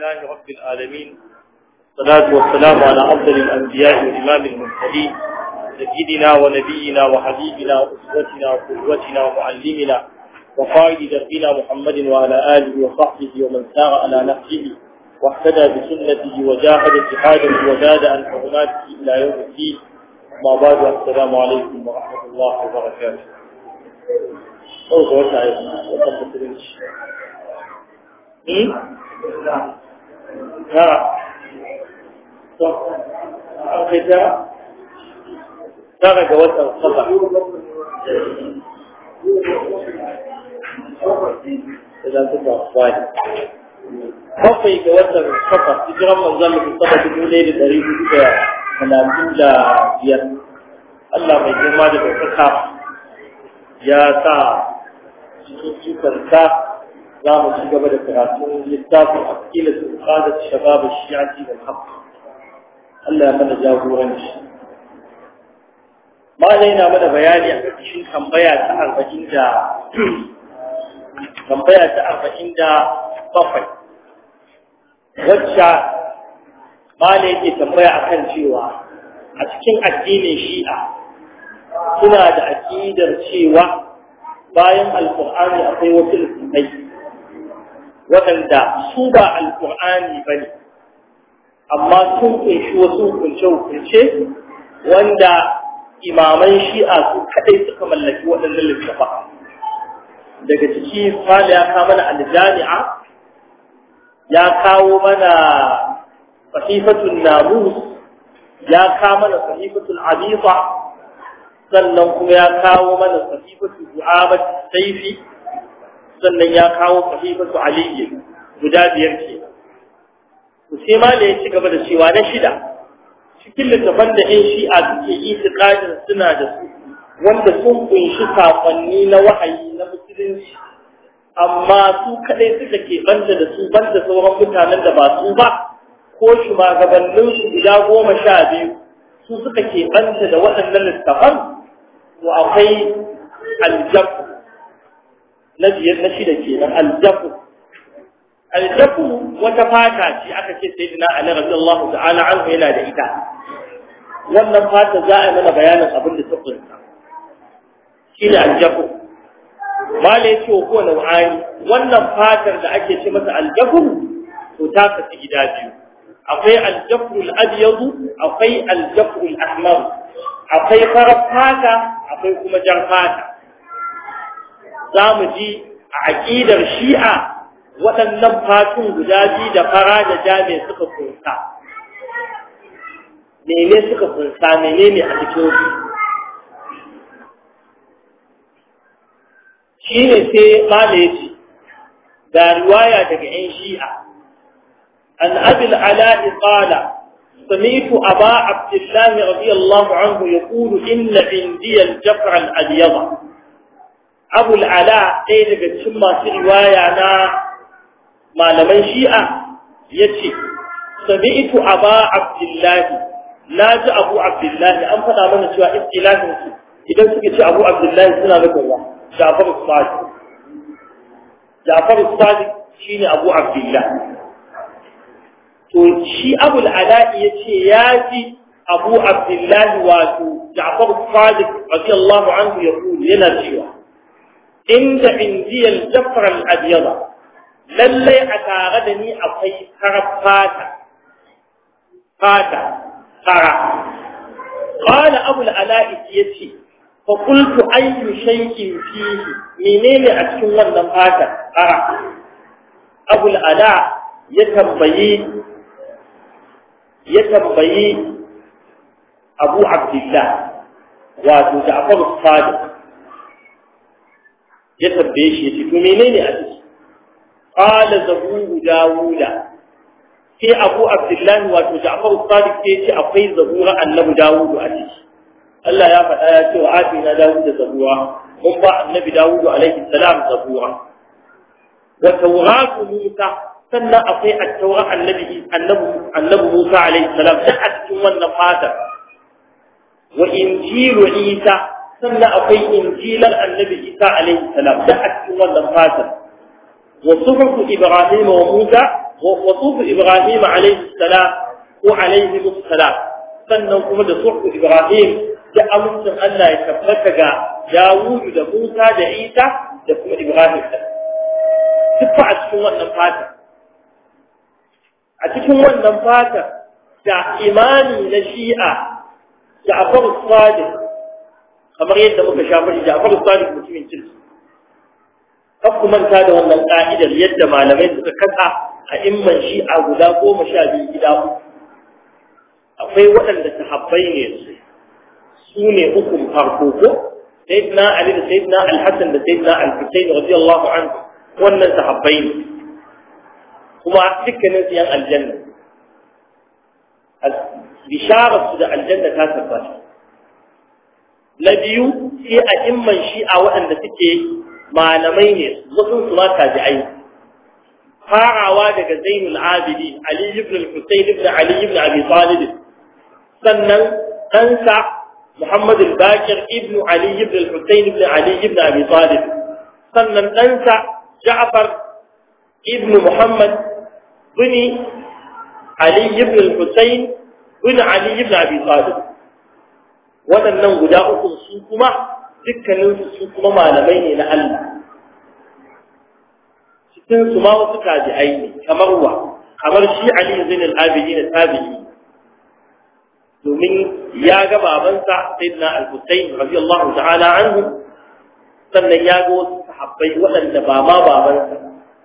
لله رب العالمين الصلاة والسلام على أفضل الأنبياء وإمام المرسلين سيدنا ونبينا وحبيبنا وأسوتنا وقدوتنا ومعلمنا وقائد دربنا محمد وعلى آله وصحبه ومن سار على نفسه واهتدى بسنته وجاهد جهاده وزاد عن حرماته إلى يوم الدين ما بعد السلام عليكم ورحمة الله وبركاته أوه وسعيدنا وتفضل ها أخذ ترك وتر صفح إذا تبقى أخواني bakwai ga watan kafa hijiran manzon da saba dubu ɗaya da ɗari hudu da talatin da biyar Allah mai girma da ɗaukaka ya sa cikin cikarta za mu ci gaba da karatun littafin aqilat qadat shabab ash-shi'ati wal haqq Allah ya mana jagoranci malai na mana bayani a cikin tambaya ta arba'in da tambaya ta arba'in da bakwai wacce mala yake tambaya akan cewa a cikin addinin shi'a suna da aƙidar cewa bayan alƙur'ani akwai wasu littattafai waɗanda su ba alƙur'ani ba ne amma sun kunshi wasu hukunce-hukunce wanda imaman shi'a su kaɗai suka mallaki waɗannan littattafai daga ciki mala ya kama na aljami'a ya kawo mana sahifatul namus ya kawo mana sahifatul abisa sannan kuma ya kawo mana sahifatul du'abat saifi sannan ya kawo sahifatul aliyyi guda biyar ce to sai ma da ya ci gaba da cewa na shida cikin littafan da ɗan shi'a suke itiqadin suna da su wanda sun kunshi sakonni na wahayi na musulunci amma su kadai suka ke banta da su banta sauran mutanen da ba su ba ko shugabannin su guda goma sha biyu su suka ke banta da waɗannan littafan to akwai aljafu na biyar na shida kenan aljafu aljafu wata fata ce aka ce sai dina ali radiyallahu ta'ala anhu yana da ita wannan fata za a yi mana bayanin abin da ta kunsa shine aljafu mala ya ce wa kowane wa'ani wannan fatar da ake ce masa aljafur to ta kasu gida biyu akwai aljafur al'adiyadu akwai aljafur al'ahmar akwai farar fata akwai kuma jar fata za mu ji a aƙidar shi'a waɗannan fatun guda biyu da fara da jami suka kunsa mene suka kunsa menene a cikin su shi ne sai mala ya ce ga riwaya daga ‘yan shi'a an abil ala'i ƙala samitu aba abdullahi radiyallahu anhu ya ƙulu inna indiyar jafar al'adiyama abu al'ala ɗaya daga cikin masu riwaya na malaman shi'a ya ce samitu aba abdullahi na ji abu abdullahi an faɗa mana cewa istilahinsu idan suka ce abu abdullahi suna nufin wa جعفر الصادق جعفر الصادق شيني أبو عبد الله شي أبو العلاء يتي ياتي أبو عبد الله واتو جعفر الصادق رضي الله عنه يقول لنا سوى عند عندي الجفر الأبيض للي أتاغدني أطي خرب فاتا فاتا خرب قال أبو العلاء يتي فقلت أي شيء فيه منين أتكون wannan fata ara Abu al-Ala ya tambayi ya tambayi Abu Abdullah wato Ja'far as-Sadiq ya tambaye shi yace to menene a ciki qala zabu dawuda sai Abu Abdullah wato Ja'far as-Sadiq ya ce akwai zabura annabi Dawudu a ciki Allah ya faɗa ya ce wa atina Dawud da zabura mun ba annabi Dawud alaihi salam zabura wa tawratu Musa sannan akwai at-tawra annabi annabi annabi Musa alaihi salam da a cikin wannan fata wa injilu Isa sannan akwai injilar annabi Isa alaihi salam da a cikin wannan fata wa suhufu Ibrahim wa Musa wa sufu ibrahim alaihi salam ko alaihi salam sannan kuma da sufu ibrahim da amincin Allah ya tabbata ga Dawudu da Musa da Isa da kuma Ibrahim da duk a cikin wannan fata a cikin wannan fata da imani na Shi'a Ja'far Sadiq kamar yadda muka shafa shi Ja'far Sadiq mutumin kirki kan ku manta da wannan ka'idar yadda malamai suka kasa a imman Shi'a guda goma sha biyu gida akwai waɗanda sahabbai ne su su ne ukun farko ko sayyidina ali da sayyidina al-hasan da sayyidina al-husayn radiyallahu anhu wannan sahabbai ne kuma dukkanin su yan aljanna bisharar su da aljanna ta tabbata na biyu sai a imman shi'a waɗanda suke malamai ne wasu su ma tabi'ai farawa daga zainul abidi ali ibn al-husayn ibn ali ibn abi talib sannan ɗansa محمد الباكر ابن علي بن الحسين بن علي بن أبي طالب سنن أنسى جعفر ابن محمد بن علي بن الحسين بن علي بن أبي طالب waɗannan guda uku su kuma dukkaninsu su kuma malamai ne na Allah cikin su ma wasu tabi'ai ne kamar wa kamar shi Ali Zain al-Abidin tabi'i domin ya ga babansa sayyidina al-Husayn radiyallahu ta'ala anhu sannan ya ga wasu sahabbai waɗanda ba ma babansa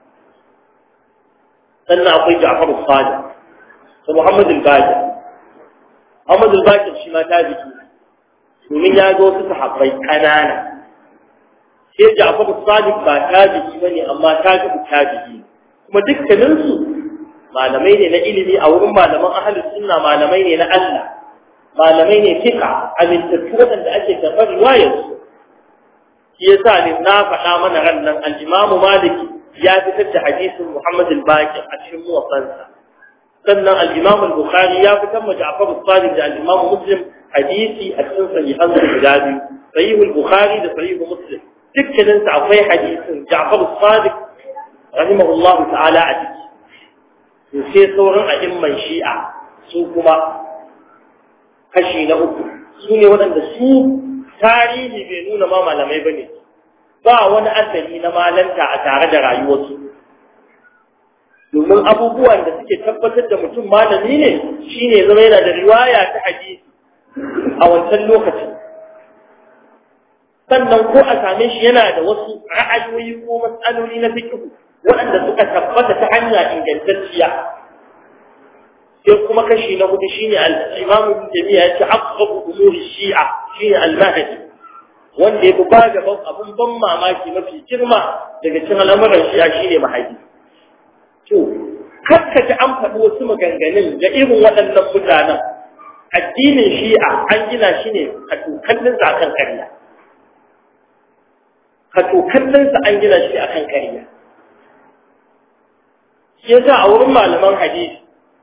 sannan akwai Ja'far al-Sadiq da Muhammad al-Baqir Muhammad al-Baqir shi ma tabi'i domin ya ga wasu sahabbai kanana sai Ja'far al-Sadiq ba tabi'i bane amma tabi'i tabi'i kuma dukkaninsu malamai ne na ilimi a wurin malaman ahlus sunna malamai ne na Allah malamai ne fika amintattu waɗanda ake karɓar riwayarsu shi yasa ne na faɗa mana ran nan al-Imam Maliki ya fitar da hadisin Muhammad al-Baqir a cikin muwaffansa sannan al-Imam al-Bukhari ya fitar da Ja'far al-Sadiq da al-Imam Muslim hadisi a cikin sahihan guda biyu sahih al-Bukhari da sahih Muslim dukkanin sa akwai hadisin Ja'far al-Sadiq rahimahullahu ta'ala a ciki to sai sauran a'imman Shi'a su kuma kashi na uku su ne waɗanda su tarihi bai nuna ma malamai ba ne ba wani asali na malanta a tare da rayuwarsu domin abubuwan da suke tabbatar da mutum malami ne shine zama yana da riwaya ta hadisi a wancan lokacin sannan ko a same shi yana da wasu ra'ayoyi ko matsaloli na fikihu waɗanda suka tabbata ta hanya ingantacciya sai kuma kashi na hudu shine al-Imam Ibn Taymiyyah yace aqrabu umuri Shi'a shine al-Mahdi wanda yafi ba gaban abun ban mamaki mafi girma daga cikin al'amuran Shi'a shine Mahdi to kakka ji an faɗi wasu maganganun da irin waɗannan mutanen addinin Shi'a an gina shi ne a tukallin sa akan ƙarya ka tukallin sa an gina shi akan ƙarya shi yasa a wurin malaman hadisi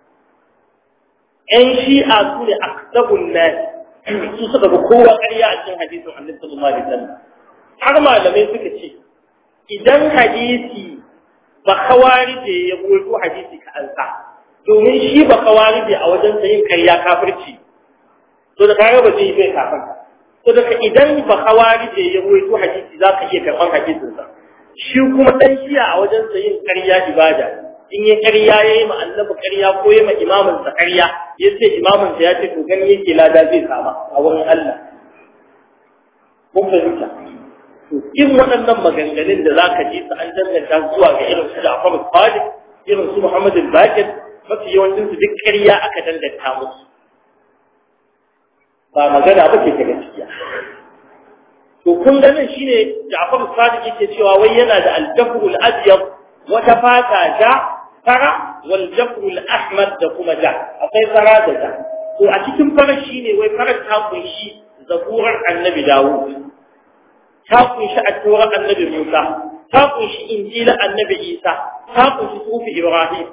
‘yan shi'a su ne a sabon nasi su suka ga kowa ƙarya a cikin hadisin annabi sallallahu alaihi wasallam har malamai suka ce idan hadisi ba kawarije ya goyo hadisi ka ansa domin shi ba kawarije a wajen yin ƙarya kafirci to da kaga ba zai bai kafin to da idan ba kawarije ya goyo hadisi za ka iya karɓar hadisinsa shi kuma ɗan shi'a a wajen yin ƙarya ibada in yi ƙarya ya yi annabi ƙarya ko ya ma imaminsa ƙarya ya ce imaminsa ya ce to gani yake lada zai sama a wurin Allah. Kun fahimta? To in waɗannan maganganun da za ka ji su an danganta zuwa ga irin su Ja'far Sadiq, irin su Muhammad Bakir, mafi yawancin su duk ƙarya aka danganta musu. Ba magana ba ce ta gaskiya. To kun ganin shine Ja'far Sadiq yake cewa wai yana da al-jafrul abyad wata fata ja fara wal jafrul ahmad da kuma ja akwai fara da ja to a cikin farar shine wai farar ta kunshi zaburar annabi dawud ta kunshi at-taurat annabi musa ta kunshi injila annabi isa ta kunshi sufi ibrahim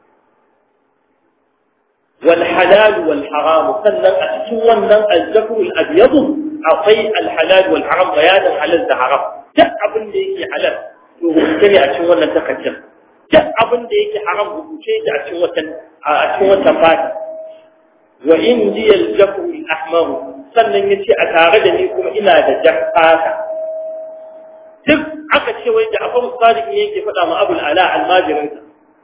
wal halal wal haram sannan a cikin wannan al-jafrul abyad akwai al-halal wal haram bayanin halal da haram duk abin da yake halal to gaske ne a cikin wannan takaddun duk abin da yake haram rubuce shi a cikin watan a cikin watan fata wa indi al-jafu al-ahmar sannan yace a tare da ni kuma ina da jafata duk aka ce wai da Abu Sadiq ne yake faɗa ma Abu al-Ala al-Majirin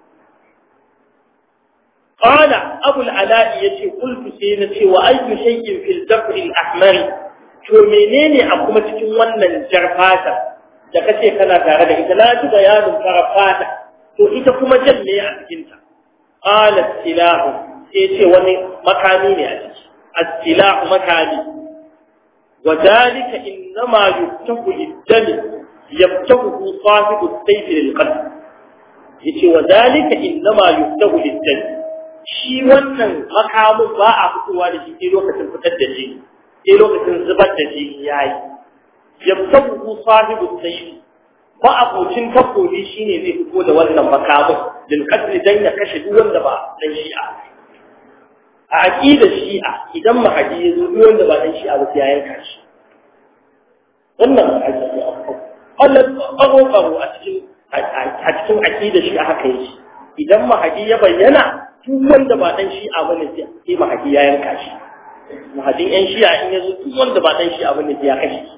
قال أبو العلاء يتي قلت سينتي وأي شيء في الجفر الأحمر to menene a kuma cikin wannan jarfata da kace kana tare da ita na ji bayanin farfata to ita kuma jan ne a cikin ta qala silahu sai ce wani makami ne a ciki as-silahu makami wa dalika innama yuftahu lid-dam yaftahu sahibu as-sayf lil-qatl yace wa dalika innama yuftahu lid-dam shi wannan makamin ba a fitowa da shi sai lokacin fitar da jini sai lokacin zubar da jini yayi yabtabu sahibu sayyid ba abocin takobi shine zai fito da wannan makamin din kadri dan ya kashe duk wanda ba dan shi'a a aqida shi'a idan mahadi ya zo duk wanda ba dan shi'a ba sai ya yanka shi wannan aqida Allah ƙaro ƙaro a cikin a cikin aqida shi'a haka yake idan mahadi ya bayyana duk wanda ba dan shi'a bane sai mahadi ya yanka shi mahadin yan shi'a in yazo duk wanda ba dan shi'a bane sai ya kashe shi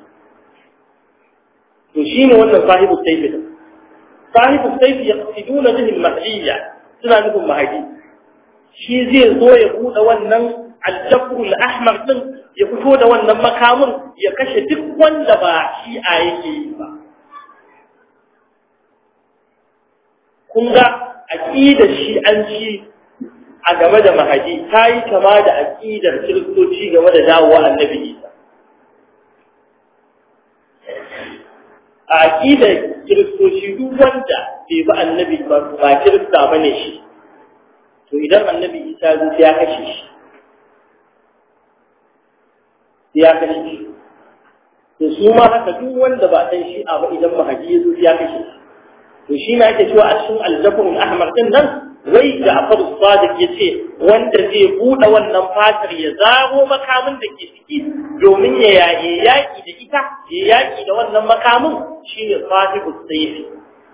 to shine wannan sahibu sayfi din sahibu sayfi yaqsiduna bihi al-mahdiyya suna nufin mahadi shi zai zo ya bude wannan al-jafr al-ahmar din ya fito da wannan makamin ya kashe duk wanda ba shi'a yake yi ba kun ga aqidar shi'anci a game da mahadi ta yi kama da aƙidar kiristoci game da dawowa annabi isa a aƙidar kiristoci duk wanda bai bi annabi ba ba kirista ba ne shi to idan annabi isa zo ya kashe shi ya kashe shi to su ma haka duk wanda ba ɗan shi'a ba idan mahadi ya zo ya kashe shi to shi ma ake cewa a cikin aljafin ahmar din nan wai Ja'far Sadiq yace wanda zai bude wannan fatar ya zago makamin da ke ciki domin ya yaye yaki da ita ya yaki da wannan makamin shine sahibu sayfi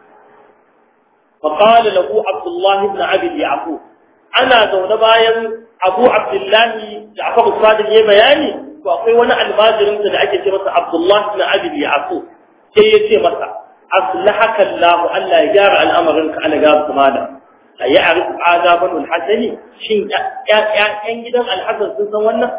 فقال له عبد الله بن عبد يعقوب انا zaune bayan Abu Abdullah Ja'far Sadiq ya bayani to akwai wani almajirin da ake ce masa Abdullah ibn Abi Yaqub sai ya ce masa aslahaka Allah Allah ya gyara al'amarinka ana ga kuma da a yi a rufu azaban alhassani shin ‘yan gidan alhassan sun san wannan?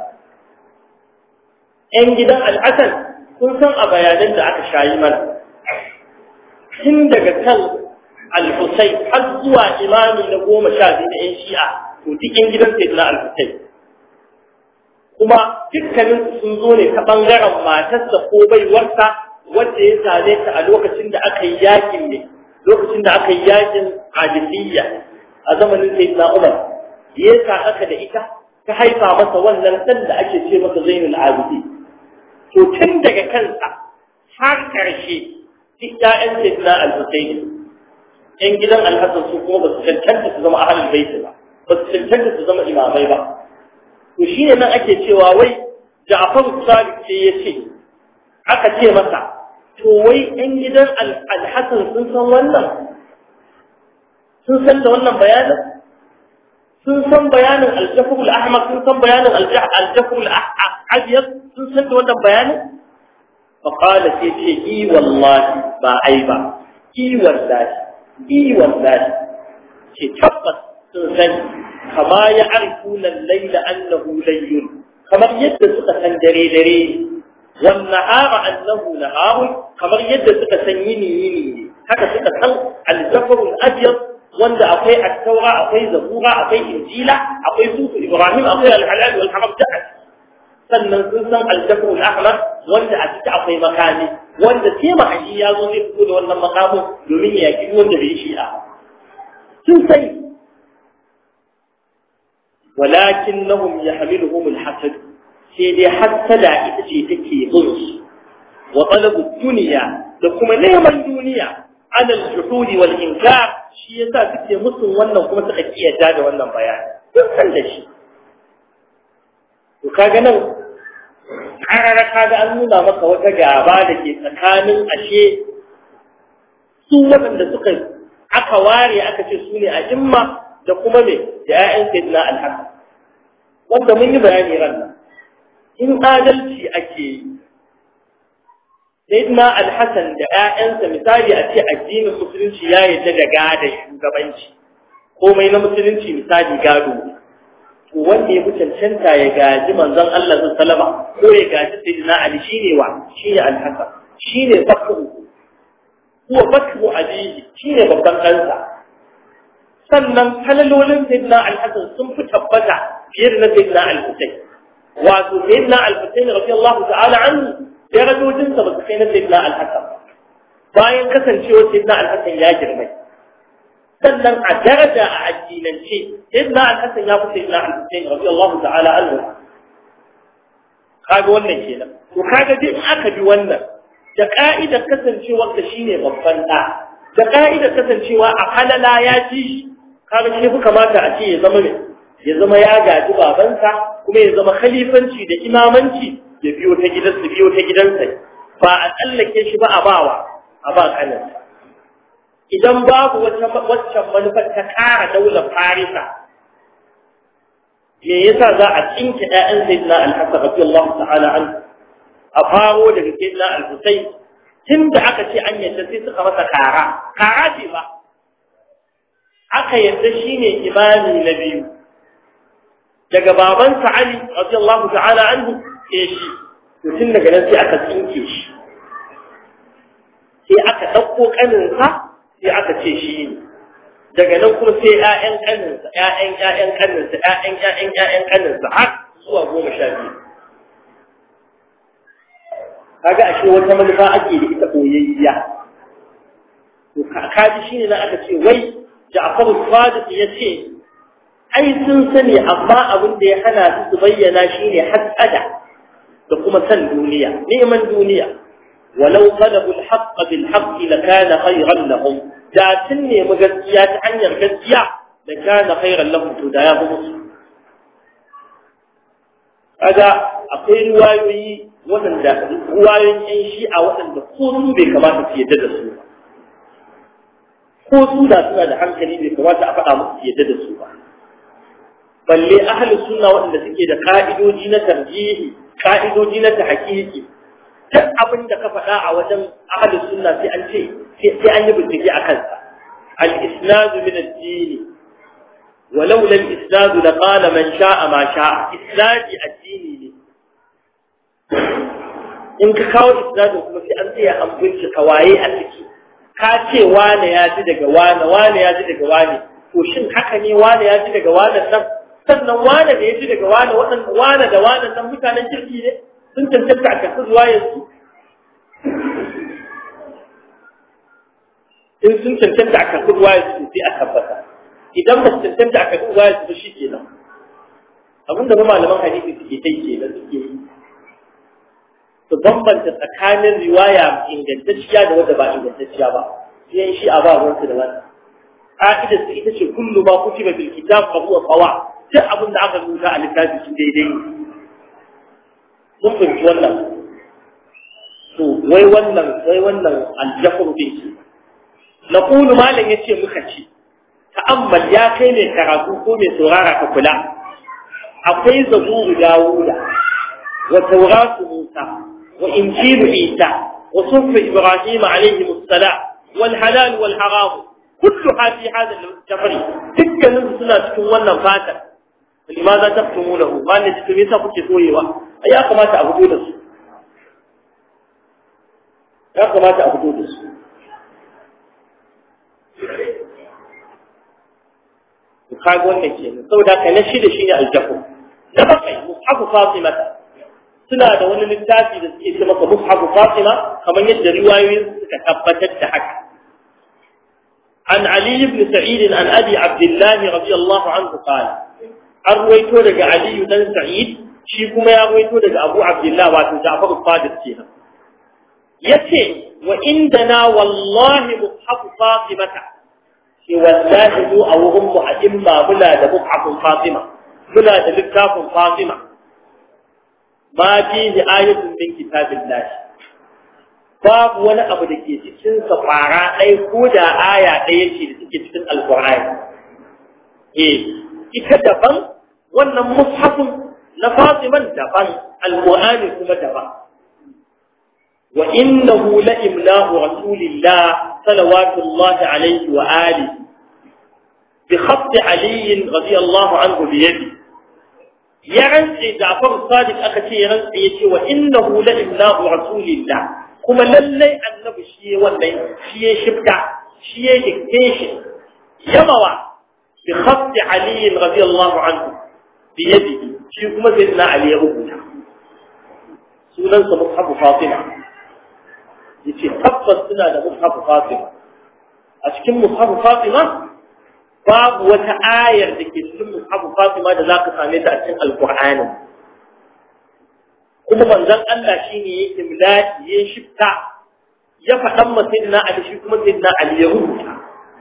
‘yan gidan alhassan sun san a bayanan da aka shayi mana tun daga kan alhussai har zuwa imami na goma sha biyu na ‘yan shi'a to duk ‘yan gidan sai na alhussai kuma dukkanin sun zo ne ta ɓangaren matarsa ko baiwarsa wacce ya same ta a lokacin da aka yi yakin ne lokacin da aka yi yakin adiliyya a zamanin sayyidina Umar ya aka da ita ta haifa masa wannan dan da ake ce masa Zainul Abidi to tun daga kansa har karshe duk ƴaƴan sayyidina Al-Husayn ƴan gidan Al-Hasan su kuma ba su cancanta su zama ahlul bait ba ba su cancanta su zama imamai ba to shine nan ake cewa wai Ja'far Sadiq ce ya ce aka ce masa to wai ƴan gidan Al-Hasan sun san wannan sun san da wannan bayanin sun san bayanin aljafur al-ahmar sun san bayanin aljafur al-abyad sun san da wannan bayanin fa qala sai ce i wallahi ba ai ba i wallahi i wallahi ce tabbas sun san kama ya arifuna al-layla annahu layyun kamar yadda suka san dare dare wan nahara annahu nahar kamar yadda suka san yini yini haka suka san aljafur al-abyad wanda akwai at-taura akwai zabura akwai injila akwai sufu ibrahim akwai al-halal wal haram da sannan sun san al-jafr al-ahmar wanda a ciki akwai makami wanda sai mahaji ya zo zai fito da wannan makamu domin ya yaki wanda bai shi'a sun sai walakinnahum yahmiluhum al-hasad sai dai hasada ita ce take bin su wa talabu dunya da kuma neman duniya ala al-juhudi wal inkar shi yasa suke musun wannan kuma suka kiyata da wannan bayani duk san da shi to kaga nan karara kaga an nuna maka wata gaba da ke tsakanin ashe su waɗanda suka aka aka ware aka ce su ne a imma da kuma me da 'ya'yan sayyidina al-hasan wanda mun yi bayani ran nan in adalci ake yi sayyidina al-hasan da 'ya'yansa misali a ce addinin musulunci ya yarda da gada shugabanci komai na musulunci misali gado to wanda ya fi cancanta ya gaji manzon Allah sallama ko ya gaji sayyidina Ali shine wa shine al-hasan shine bakru huwa bakru abihi shine babban ɗansa sannan halalolin sayyidina al-hasan sun fi tabbata fiye da na sayyidina al-husayn wato sayyidina al-husayn radiyallahu ta'ala anhu darajojinsa ba su kai na sayyidina al-hasan bayan kasancewa sayyidina al-hasan ya girmai sannan a daraja a addinance sayyidina al-hasan ya fi sayyidina al-husayn radiyallahu ta'ala anhu kaga wannan kenan to kaga dai in aka bi wannan da ka'idar kasancewa da shine babban da da ka'idar kasancewa a halala ya ci kaga shi kamata a ce ya zama ne ya zama ya gaji babansa kuma ya zama khalifanci da imamanci ya biyo ta gidansa biyo ta gidansa ba a tsallake shi ba a bawa a ba kanansa idan babu wata waccan manufar ta kara daular farisa me yasa za a tsinke ƴaƴan sayyidina al-hasan radiyallahu ta'ala an a faro daga sayyidina al-husayn tun da aka ce an yadda sai suka masa kara kara ce ba aka yadda shine imami na biyu daga babansa ali radiyallahu ta'ala anhu sai shi to tun daga nan sai aka tsinke shi sai aka ɗauko ƙaninsa sai aka ce shi ne daga nan kuma sai ƴaƴan ƙaninsa ƴaƴan ƴaƴan ƙaninsa ƴaƴan ƴaƴan ƴaƴan ƙaninsa har zuwa goma sha biyu kaga ashe wata manufa ake da ita koyayya to kaji shine na aka ce wai Ja'far Sadiq ya ce ai sun sani amma abin da ya hana su su bayyana shine hasada da kuma san duniya neman duniya walau talabu al-haqq bil haqq lakana khayran lahum da sun nemi gaskiya ta hanyar gaskiya da kana khayran lahum to da ya fi musu kaga akwai riwayoyi waɗanda ruwayoyin yan shi'a waɗanda ko su bai kamata su yadda da su ba ko su da suna da hankali bai kamata a faɗa musu su yadda da su ba balle ahli sunna waɗanda suke da ka'idoji na tarjihi ka'idoji na tahqiqi duk abin da ka faɗa a wajen ahli sunna sai an ce sai an yi bincike a kansa al-isnad min ad-din ولولا الإسناد لقال من شاء ما شاء إسناد الدين in ka kawo isnadin kuma sai an tsaya an bincika waye a ciki ka ce wane ya ji daga wane wane ya ji daga wane to shin haka ne wane ya ji daga wane nan sannan wane da ya ji daga wane waɗanda wane da wane nan mutanen kirki ne sun cancanta a kasu zuwa yanzu in sun cancanta a kasu zuwa yanzu sai a tabbata idan ba su cancanta a kasu zuwa yanzu shi kenan abinda ba malaman hadisi suke kai kenan suke yi su bambanta tsakanin riwaya ingantacciya da wadda ba ingantacciya ba sai shi a ba ruwansu da wannan ka'idar su ita ce kullu ma kutiba bil kitab fa huwa sawa duk abin da aka rubuta a littafi shi daidai ne mun fahimci wannan to wai wannan wai wannan aljafur din shi naqulu malam yace muka ce ta'ammal ya kai ne karatu ko mai saurara ka kula akwai zaburu dawuda wa tauratu musa وإنجيل عيسى وصف إبراهيم عليهم السلام والحلال والحرام كلها في هذا الجبر تلك نزلنا تكون ولا فاتا لماذا تكتمونه قال لي تكتميسا كنت سويوا أي أقما تأبدو دس أقما تأبدو دس kaga wannan kenan saboda ka na shida shine aljahu na bakai mushafu fatimata suna da wani littafi da suke ce maka mushafu Fatima kamar yadda riwayoyin suka tabbatar da haka an Ali ibn Sa'id an Abi Abdullah radiyallahu anhu qala an ruwaito daga Ali dan Sa'id shi kuma ya ruwaito daga Abu Abdullah wato Ja'far al-Sadiq kenan yace wa indana wallahi mushafu Fatimata shi wallahi mu a wurin mu a imma muna da mushafun Fatima muna da littafin Fatima ما فيه آية من كتاب الله babu wani abu da ke cikin sa fara ɗaya ko da aya ɗaya ce da take cikin alqur'ani eh ita daban wannan mushafin na Fatiman daban alqur'ani kuma daban wa innahu la imlahu rasulillah salawatullahi alayhi wa alihi بخط علي رضي الله عنه بيده يرنسي جعفر الصادق أكتي يرنسي يشي وإنه لإملاء رسول الله كما للي النبي شيء واللي شيء شبكة شيء دكتيشن يموى بخط علي رضي الله عنه بيده شيء كما سيدنا علي ربنا سنن مصحف فاطمة يشي تبقى سنة مصحف فاطمة أشكم مصحف فاطمة babu wata ayar da ke cikin mushafu Fatima da zaka same ta a cikin Alƙur'ani kuma manzon Allah shine yake miladi ya shifta ya faɗan ma sayyidina Ali shi kuma sayyidina Ali ya rubuta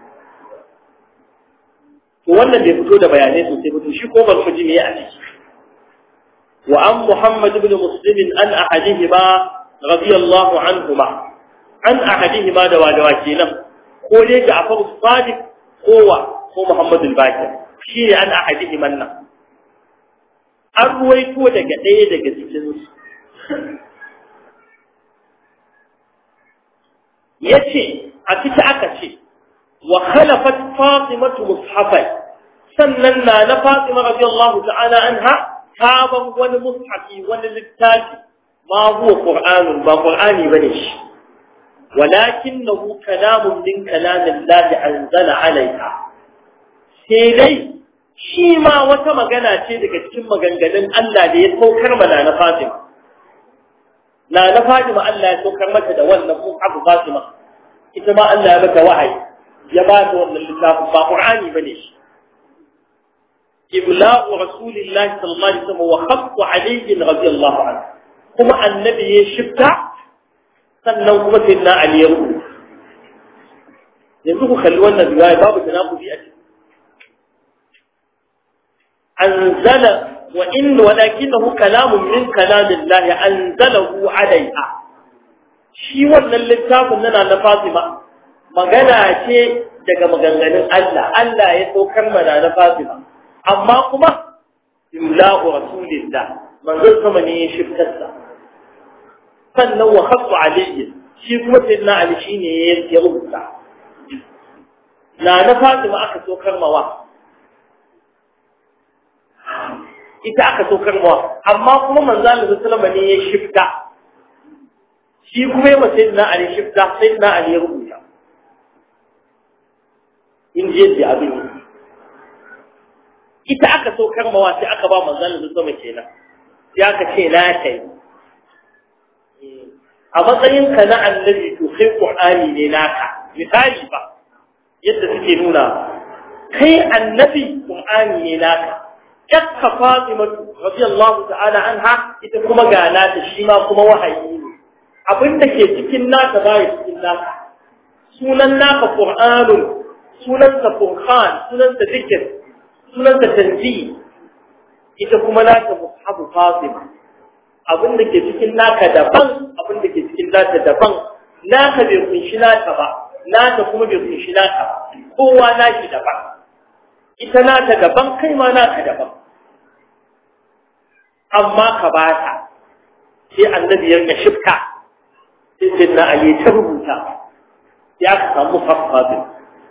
to wannan bai fito da bayanai sosai ba to shi ko ban ji me a ciki wa an Muhammad ibn Muslim an ahadihima radiyallahu anhuma an ahadihima da wadawa kenan ko dai Ja'far as-Sadiq kowa ko Muhammadu al-Bakir shi ne an ahadihi manna an ruwaito daga ɗaya daga cikin su yace a ciki aka ce wa khalafat fatimatu mushafai sannan na na fatima radiyallahu ta'ala anha ta ban wani mushafi wani littafi ma huwa qur'anun ba qur'ani bane shi ولكنه كلام من كلام الله أنزل عليها sai dai shi ma wata magana ce daga cikin maganganun Allah da ya saukar mana na Fatima. Na na Fatima Allah ya saukar mata da wannan mun abu Fatima, ita ma Allah ya mata wahayi, ya ba ta wannan littafin ba Qur'ani ba ne shi. Ibla'u Rasulillahi sallallahu alaihi wasallam wa khaqqu alayhi radiyallahu anhu. Kuma annabi ya shifta sannan kuma sayyidina Ali ya rubuta. Yanzu ku kalli wannan riwaya babu tanakubi a ciki. أنزل وإن ولكنه كلام من كلام الله أنزله عليها shi wannan littafin nana na Fatima magana ce daga maganganun Allah Allah ya saukar mana na Fatima amma kuma imla'u rasulillah manzon sama ne ya shiftarsa sannan wa khasu alayhi shi kuma sayyidina Ali shine ya rubuta na na Fatima aka saukar mawa ita aka saukar mawa amma kuma manzo Allah sallallahu alaihi ne ya shifta shi kuma yawa sayyidina Ali shifta sayyidina Ali ya rubuta in je da abin ita aka saukar mawa sai aka ba manzo Allah sallallahu alaihi kenan sai aka ce na kai a matsayin ka na annabi to kai qur'ani ne naka misali ba yadda suke nuna kai annabi qur'ani ne naka yakka Fatimatu radiyallahu ta'ala anha ita kuma ga nata shi ma kuma wahayi ne abinda ke cikin naka bai cikin naka sunan naka Qur'anun sunan sa Qur'an sunan sa zikr sunan sa tanzih ita kuma naka mushabu Fatima abinda ke cikin naka daban abinda ke cikin nata daban naka bai kunshi naka ba nata kuma bai kunshi naka ba kowa naki daban ita nata daban kai ma naka daban amma ka ba ta sai annabi ya ga shifka sai sai na ayi ta rubuta ya ka samu fafafi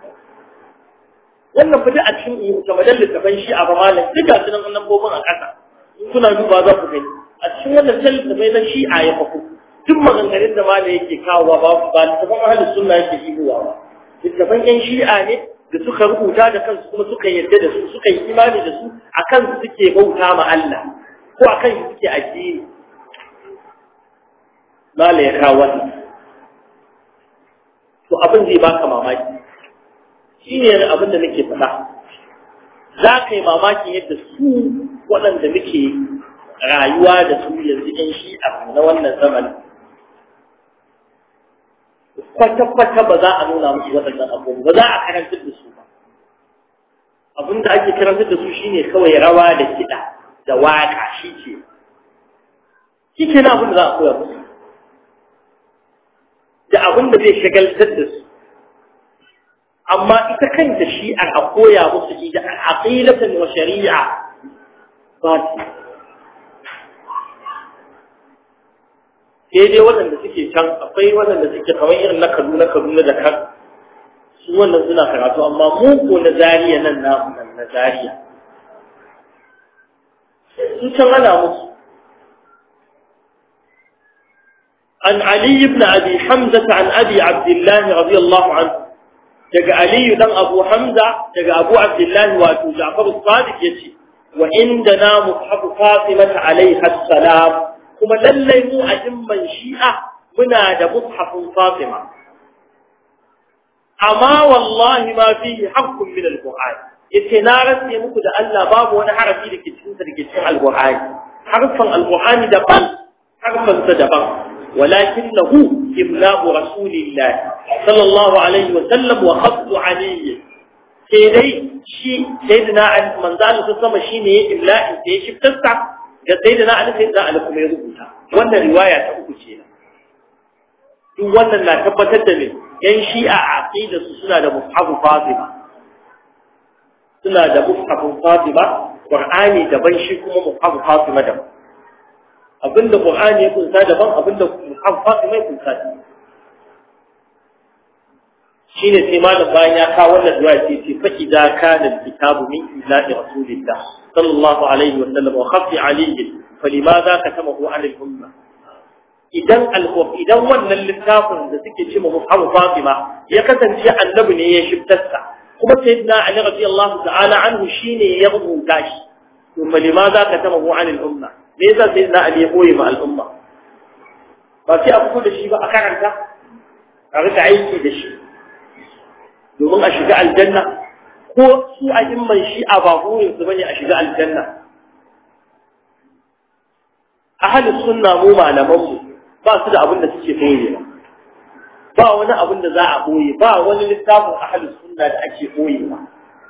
wannan fita a cikin kamar littafan shi a bamalan duka su nan lambobin a ƙasa in kuna duba za ku gani a cikin wannan littafai na shi a ya fafu duk maganganun da malam yake kawowa ba ba littafan ahalin sunna yake shigowa ba littafan yan shi'a ne da suka rubuta da kansu kuma suka yarda da su suka yi imani da su a kansu suke bauta ma Allah ko a kan shi suke addini mala ya kawo wannan to abin zai baka mamaki shi ne abin da nake faɗa za ka yi mamakin yadda su waɗanda muke rayuwa da su yanzu ɗan shi'a na wannan zamanin kwata-kwata ba za a nuna musu waɗannan abubuwa ba za a karantar da su ba abin da ake karantar da su shine kawai rawa da kiɗa da waƙa shi ke shi ke na abin da za a koya musu abin da zai shagaltar da su amma ita kanta shi'ar a koya musu ida aqidatan wa shari'a ba su sai dai waɗanda suke can akwai waɗanda suke kamar irin na kaduna kaduna da kan su wannan suna karatu amma mu ko na zariya nan namu nan na zariya su can ana musu عن علي بن أبي حمزة عن أبي عبد الله رضي الله عنه daga Aliyu dan Abu Hamza daga Abu Abdullah wato Ja'far as-Sadiq yace wa indana mushaf Fatimah alaiha salam kuma lallai mu a jimman Shi'a muna da mushafin Fatima amma wallahi ma fihi haqqun min al-Qur'an yace na rantse muku da Allah babu wani harafi da ke cikin da ke cikin al-Qur'ani harfan al-Qur'ani daban harfan sa daban ولكنه إملاء رسول الله صلى الله عليه وسلم وخط علي سيدي شي سيدنا علي من ذلك تصمى شيني إملاء انتهي شي بتسع سيدنا علي سيدنا علي كما يربوها وانا رواية تقول شيئا duk wannan na tabbatar da me yan shi'a a aqida su suna da mushafu fatima suna da mushafin fatima qur'ani daban shi kuma mushafu fatima daban abinda Qur'ani ya kunsa daban abinda Fatima ya kunsa shine sai malam bayan ya kawo wannan du'a ce ce fa idza kana al-kitabu min ilahi rasulillah sallallahu alaihi wa sallam wa khafi alayhi falimadha katamahu an al-umma idan al idan wannan littafin da suke ce mu Muhammad Fatima ya kasance annabi ne ya shiftarsa kuma sayyidina Ali radiyallahu ta'ala anhu shine ya rubuta shi to falimadha katamahu an al-umma me yasa sai na Ali ya koyi ma al'umma ba sai a fito da shi ba a karanta a rika aiki da shi domin a shiga aljanna ko su a imman shi a ba burin su bane a shiga aljanna ahli sunna mu malaman mu ba su da abin da suke koyi ba wani abin da za a koyi ba wani littafin ahli sunna da ake koyi ba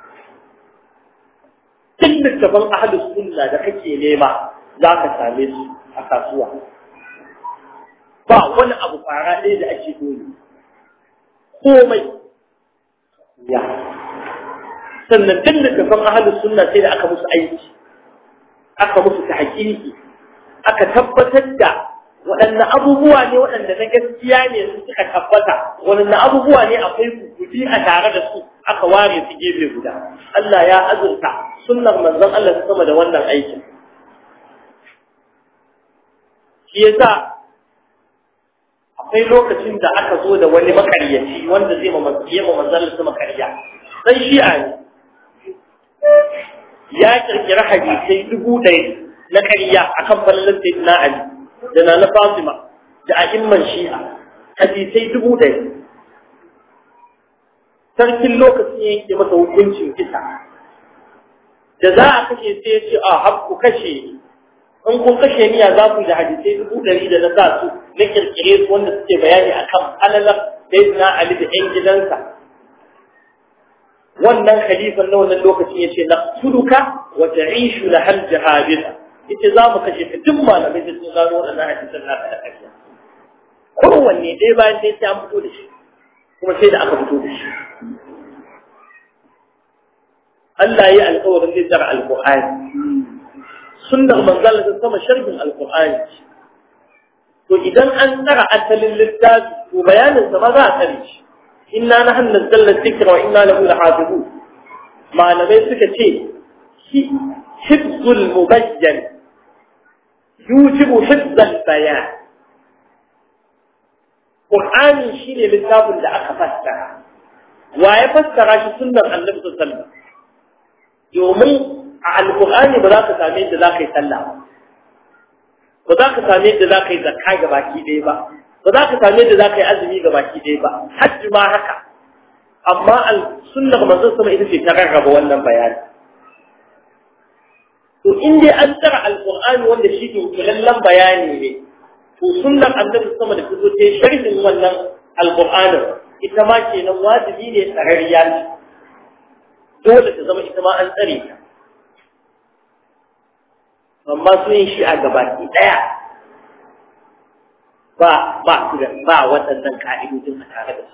duk littafin ahli sunna da kake nema za ka same su a kasuwa ba wani abu fara ɗaya da ake dole komai ya sannan duk da kafan ahalus sunna sai da aka musu aiki aka musu ta haƙiƙi aka tabbatar da waɗanne abubuwa ne waɗanda na gaskiya ne su suka tabbata waɗanne abubuwa ne akwai kuɗi a tare da su aka ware su gefe guda Allah ya azurta sunnar manzon Allah ta sama da wannan aikin shi yasa akwai lokacin da aka zo da wani makaryaci wanda zai ma yi ma manzon su makarya dan shi'a ne ya kirkira hadisai dubu ɗaya na ƙarya akan fallan sayyidina Ali da na Fatima da a'imman shi'a hadisai dubu ɗaya sarkin lokacin yanke masa hukuncin kisa da za a kashe sai ya ce a habku kashe in kun kashe niyya za ku da hadisai dubu ɗari da na sa su na kirkire su wanda suke bayani a kan alalar sayyidina Ali da ƴan gidansa wannan khalifan na wannan lokacin ya ce na tuduka wa ta'ishu la hal jahabita yace za mu kashe ka duk malamai da sun gano wannan hadisan naka da ƙarya kowanne ɗaya bayan ɗaya sai an fito da shi kuma sai da aka fito da shi Allah ya yi alƙawarin zai tsara alƙur'ani sunnar manzal ta sama sharhin alqur'ani to idan an tsara asalin littafi to bayanin sa ma za a tsare shi inna nahnu nazzalna dhikra wa inna lahu lahafizun malamai suka ce hifzul mubayyan yujibu hifzal bayan qur'ani shine littafin da aka fassara wa ya fassara shi sunnar annabi sallallahu alaihi wasallam domin a alƙur'ani ba za ka same yadda za ka yi sallah ba za ka same yadda za ka yi zakka ga baki ɗaya ba ba za ka same yadda za ka yi azumi ga baki ɗaya ba hajji ma haka amma sunnar manzon sama ita ce ta rarraba wannan bayani to in dai an tsara alƙur'ani wanda shi ke kulallen bayani ne to sunnar annabi sama da fito ta sharhin wannan alƙur'anin ita ma kenan wajibi ne tsararriya ce dole ta zama ita ma an tsare ta amma su yin shi a gabaki ɗaya ba ba su da ba waɗannan ka'idojin a tare da su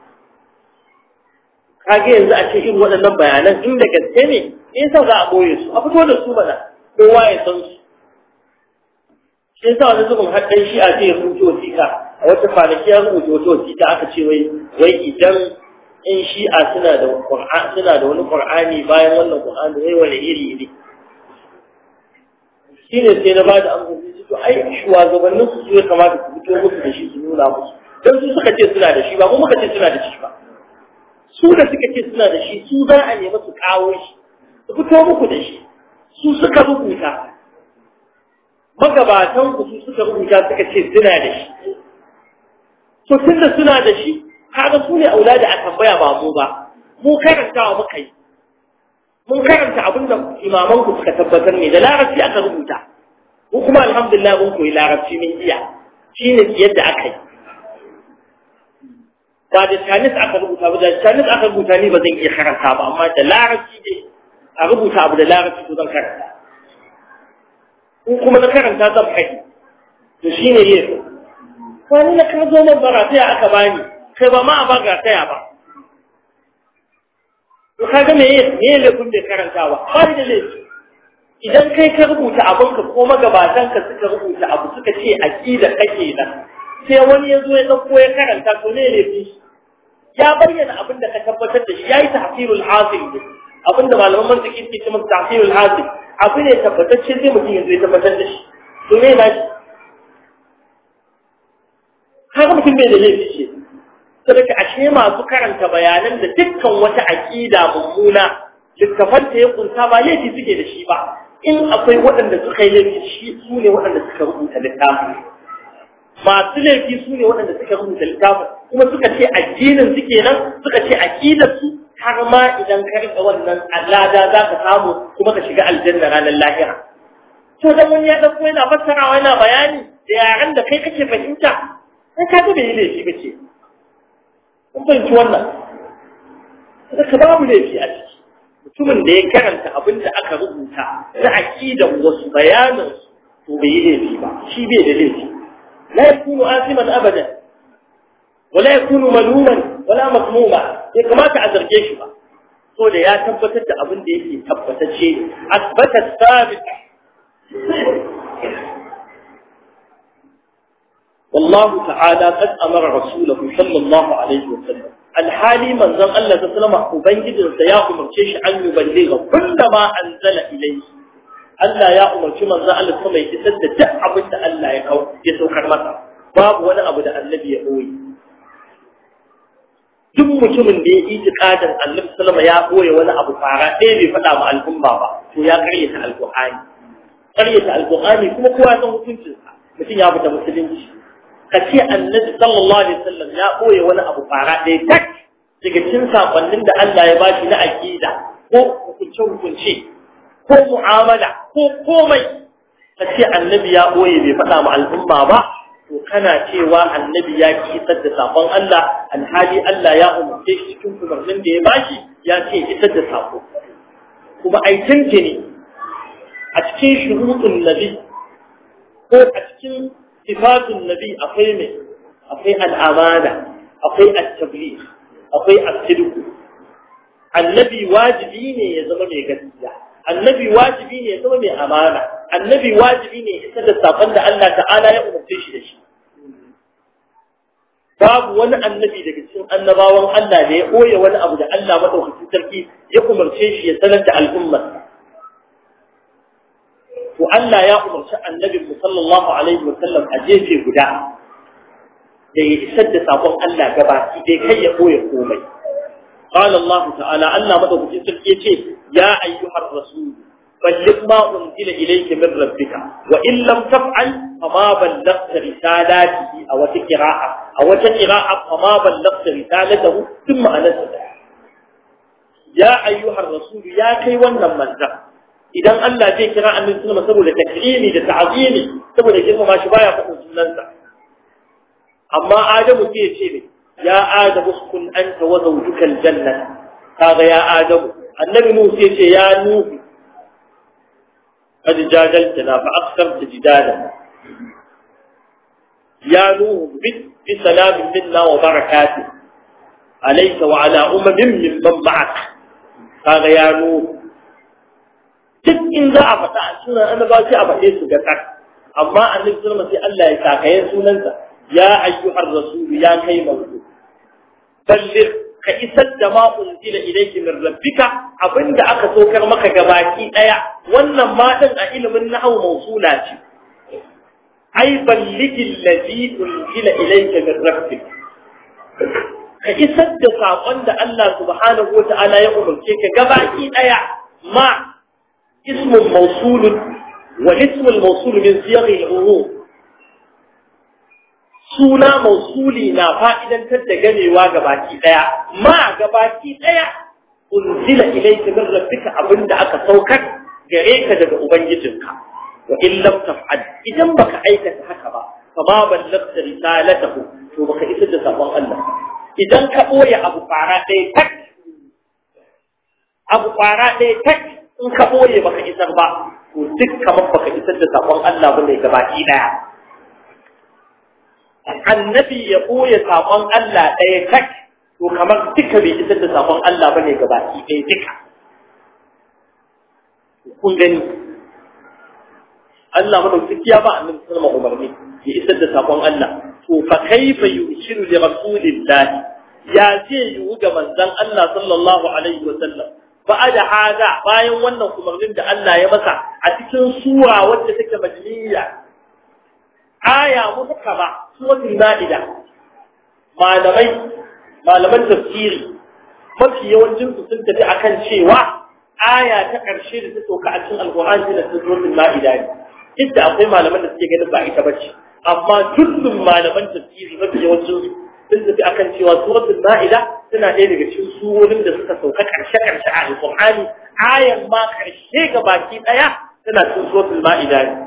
kage yanzu a ce irin waɗannan bayanan inda gaske ne me yasa za a boye su a fito da su mana kowa ya san su shi yasa wani zubin har dan shi a ce ya rubuta wasiƙa a wata kwanaki ya rubuta wata wasiƙa aka ce wai wai idan in shi'a suna da qur'an suna da wani qur'ani bayan wannan qur'ani wai wani iri ne shine sai na bada amsa sai to ai shugabannin su su ya kamata su fito musu da shi su nuna musu dan su suka ce suna da shi ba mu muka ce suna da shi ba su da suka ce suna da shi su za a nemi su kawo shi su fito muku da shi su suka rubuta magabatan ku su suka rubuta suka ce suna da shi to tunda suna da shi kaga su ne aulada a tambaya ba mu ba mu karantawa muka yi mun karanta abin da imaman ku suka tabbatar ne da larabci aka rubuta mu kuma alhamdulillah mun koyi larabci min iya shine yadda aka yi ba da Chinese aka rubuta ba da Chinese aka rubuta ni ba zan iya karanta ba amma da larabci dai a rubuta abu da larabci to zan karanta in kuma na karanta zan faɗi to shine yin wani na ka zo man bara sai aka bani kai ba ma a baga taya ba to kaga me me laifin bai karanta ba ba da laifi idan kai ka rubuta abin ka ko magabatan ka suka rubuta abu suka ce aqida kake nan sai wani ya zo ya dauko ya karanta to ne laifi ya bayyana abin da ka tabbatar da shi yayi tahfirul hasil ne abin da malaman mantiki ke cewa tahfirul hasil abu ne tabbatacce sai mutum ya zo ya tabbatar da shi to me na shi kaga mutum bai da laifi ce saboda ashe masu karanta bayanan da dukkan wata aqida mummuna littafan ta ya kunsa ba laifi suke da shi ba in akwai waɗanda suka yi laifi shi su ne waɗanda suka rubuta littafin masu laifi su ne waɗanda suka rubuta littafin kuma suka ce addinin suke nan suka ce aqidar su har ma idan ka rika wannan alada za ka samu kuma ka shiga aljanna ranar lahira to dan wani ya dauko yana fassarawa yana bayani da yaran da kai kake fahimta sai ka ga bai laifi bace kun fahimci wannan ka babu laifi a ciki mutumin da ya karanta abin da aka rubuta na aqidan wasu bayanin to bai yi laifi ba shi bai da laifi la yakunu asiman abadan wala yakunu maluman wala mazmuma ya kamata a zarge shi ba so da ya tabbatar da abin da yake tabbatacce asbata sabit والله تعالى قد أمر رسوله صلى الله عليه وسلم الحالي من ذن الله تسلم أبنجد سيا أمر شيش أن يبلغ كل ما أنزل إليه Allah ya umarci manzo Allah sama ya isar da duk abin da Allah ya kawo ya saukar masa babu wani abu da annabi ya boye duk mutumin da ya itiqadin Annabi sallama ya boye wani abu fara ɗaya bai faɗa ma al'umma ba to ya karyata alqur'ani karyata alqur'ani kuma kowa san hukuncin sa mutum ya fita musulunci kace Annabi sallallahu alaihi wasallam ya boye wani abu fara ɗaya tak daga cikin sakonnin da Allah ya bashi na aqida ko hukunce hukunce ko mu'amala ko komai kace Annabi ya boye bai faɗa ma al'umma ba to kana cewa annabi ya ki isar da sakon Allah alhali Allah ya umarce shi cikin umarnin da ya bashi ya ce isar da sako kuma ai tantane a cikin shuruɗin nabi ko a cikin sifatun nabi akwai mai akwai al'amana akwai at-tabligh akwai as-sidq annabi wajibi ne ya zama mai gaskiya annabi wajibi ne ya zama mai amana annabi wajibi ne isa da sakon da Allah ta'ala ya umarce shi da shi babu wani annabi daga cikin annabawan Allah da ya koya wani abu da Allah madaukakin sarki ya umarce shi ya sanar da al'ummar to Allah ya umarci annabin mu sallallahu alaihi wa sallam a jefe guda da ya isar da sakon Allah gabaki dai kai ya koya komai قال الله تعالى أن مدعو في يا أيها الرسول بلغ ما أنزل إليك من ربك وإن لم تفعل فما بلغت رسالاته أو تقراءة أو تقراءة فما بلغت رسالته ثم أنزل يا أيها الرسول يا كي ونم من idan Allah zai kira annabi sallallahu saboda takrimi da ta'zimi saboda girma ma shi baya faɗin sunansa amma Adamu sai ya ce ne ya Adamu kun anta wa zawjuka aljanna kaga ya Adamu annabi Nuhu sai ya ce ya Nuhu قد جادلتنا فأكثرت جدالنا ya nuhu bi bi salamin minna wa barakatuh alayka wa ala ummin mimman ma'ak kaga ya nuhu duk in za a faɗa a sunan annaba sai a faɗe su ga tak amma annabi sallallahu sai Allah ya sakaye sunansa ya ayyuhar rasul ya kai manzo balligh ka isar da ma unzila ilayki min rabbika abinda aka sokar maka gabaki daya wannan ma din a ilimin nahwu mausula ce ai ballighi alladhi unzila ilayka min rabbika ka isar da sakon da Allah subhanahu wa ta'ala ya umarce ka gabaki daya ma اسم موصول والاسم الموصول من صيغ العموم suna mausuli na fa'idantar da ganewa gabaki daya ma gabaki daya unzila ilayka min rabbika abinda aka saukar gare ka daga ubangijinka wa in lam taf'al idan baka aikata haka ba fa ma ballaghta risalatahu to baka isar da sabon Allah idan ka boye abu fara ɗaya tak abu fara ɗaya tak in ka boye baka isar ba to duk kamar baka isar da sabon Allah bane gabaki daya annabi ya boye sabon Allah ɗaya tak to kamar duka bai isar da sabon Allah bane gabaki ɗaya duka kun gani Allah madaukaki ya ba annabi sallallahu alaihi umarni ya isar da sabon Allah to fa kaifa yushiru li rasulillahi ya ce yiwu ga manzon Allah sallallahu alaihi wa sallam ba'da hada bayan wannan umarnin da Allah ya masa a cikin sura wacce take majliya aya muhkama suratul maida malamai malaman tafsiri mafi yawancin su sun tafi akan cewa aya ta ƙarshe da ta sauka a cikin alqur'ani da suratul maida ne inda akwai malaman da suke ganin ba ita bace amma dukkan malaman tafsiri mafi yawancin su sun tafi akan cewa suratul ma'ida tana ɗaya daga cikin surorin da suka sauka karshe-karshe a alƙur'ani ayan ma karshe ga baki ɗaya tana cikin suratul ma'ida ne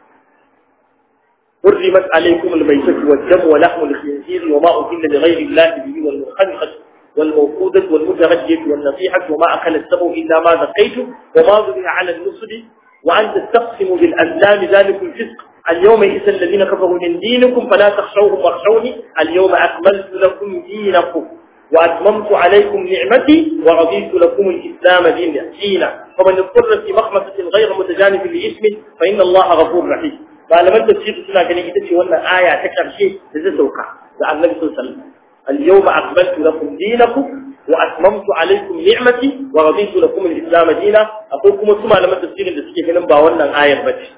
حرمت عليكم الميتة والدم ولحم الخنزير وما أهل لغير الله به والمخنقة والموقودة والمتردية والنصيحة وما أكل السبع إلا ما ذقيتم وما ذبح على النصب وأن تستقسموا بالأزلام ذلك الفسق اليوم إذا الذين كفروا من دينكم فلا تخشوهم واخشوني اليوم أكملت لكم دينكم وأتممت عليكم نعمتي ورضيت لكم الإسلام دينا فمن اضطر في مخمسة غير متجانف لإثم فإن الله غفور رحيم فلما تفسير سنة كان يتشي وانا آية تكر شيء لذلك عن النبي صلى الله عليه وسلم اليوم أكملت لكم دينكم وأتممت عليكم نعمتي ورضيت لكم الإسلام دينا أقول لكم ثم لما تفسير لسكي هنم باونا آية بجي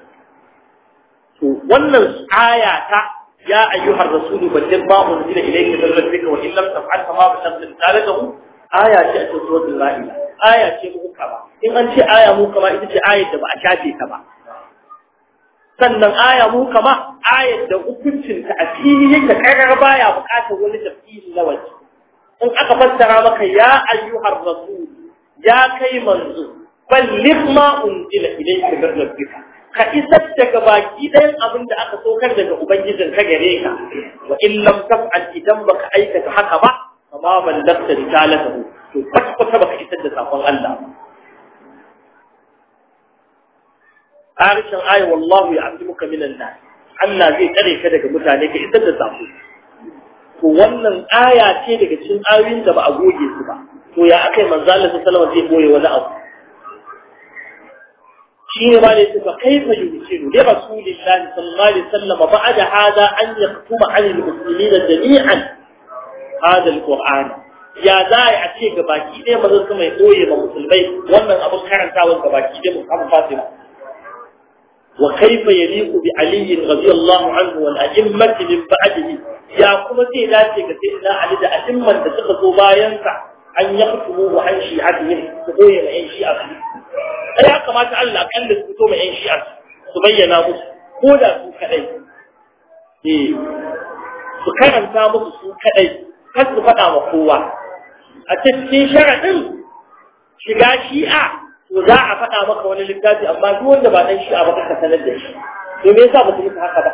wannan aya ta ya ayyuhar rasulu balligh ma unzila ilayka min rabbika wa in lam taf'al fa ma ballaghta risalatahu aya ce ta suratul maida aya ce muka ba in an ce aya muka ba ita ce ayar da ba a shafe ta ba sannan aya muka ma ayar da hukuncin ta a fili yake karar baya bukatar wani tafsiri na waje in aka fassara maka ya ayyuhar rasul ya kai manzo balligh ma unzila ilayka min rabbika ka isar daga baki ɗayan abin da aka sokar daga Ubangijin ka gare ka, wa in lam taf'al idan baka aikata haka ba, kama ballagta risalatahu, to kwata baka isar da sakon Allah. Harshen ayi wallahu ya asimuka minan nas. Allah zai tsare ka daga mutane ka isar da sako. To wannan aya ce daga cikin ayoyin da ba a goge su ba. To ya akai manzo Allah sallallahu alaihi wasallam zai boye wani abu. شيء ما ليس فكيف يمكن لرسول الله صلى الله عليه وسلم بعد هذا أن يختم عن المسلمين جميعا هذا القرآن يا زاي أتي gabaki ɗaya mazan sama ya ɓoye ma musulmai wannan abin karantawan gabaki ɗaya musamman fatima wa kaifa yaliqu bi ali radiyallahu anhu wal a'immati min ba'dihi ya kuma sai dace ga sayyidina ali da a'imman da suka zo bayan sa an yaqtumu wa an shi'atihim su ɓoye ma yan shi'a ya kamata Allah kalla su fito mai yan shi'a su bayyana musu ko da su kadai eh su karanta musu su kadai kar su faɗa ma kowa a cikin sharaɗin shiga shi'a to za a faɗa maka wani littafi amma duk wanda ba dan shi'a ba ka sanar da shi to me yasa ba su yi haka ba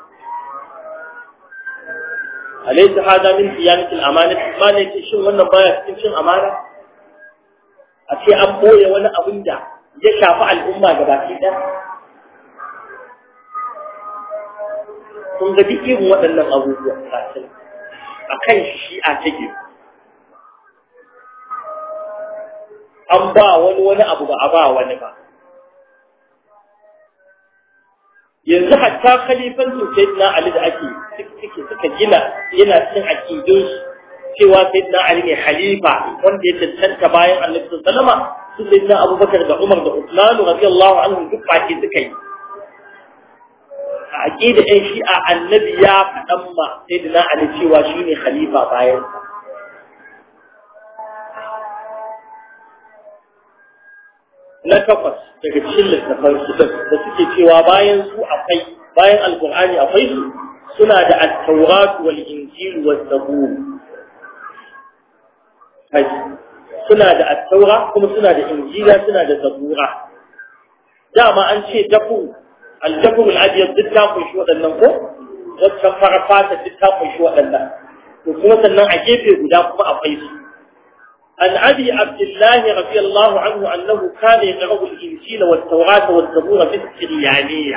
alaysa hada min siyanatil amanati ma ne shin wannan baya cikin cin amana a ce an boye wani abin da ya shafi al'umma gabaki ɗaya kun ga duk irin waɗannan abubuwa kasin a kan shi a take an ba wani wani abu ba a ba wani ba yanzu hatta khalifancin sayyidina ali da ake suke suka gina yana cikin aqidun cewa sayyidina ali ne khalifa wanda ya tantanta bayan annabi sallama su sayyidina abubakar da umar da usman radiyallahu anhum duk baki suka yi a aqida ɗin shi'a annabi ya faɗan ma sayyidina ali cewa shine khalifa bayan sa na takwas daga cikin littafan su da suke cewa bayan su akwai bayan alkur'ani akwai su suna da at-taurat wal injil wal zabur suna da at-taura kuma suna da injila suna da zabura dama an ce dafu al-dafu al-abyad duk ta kunshi waɗannan ko wacce fara fata duk ta kunshi waɗannan to kuma sannan a gefe guda kuma akwai su عن أبي عبد الله رضي الله عنه أنه كان يقرأ الإنجيل والتوراة والزبور في السريانية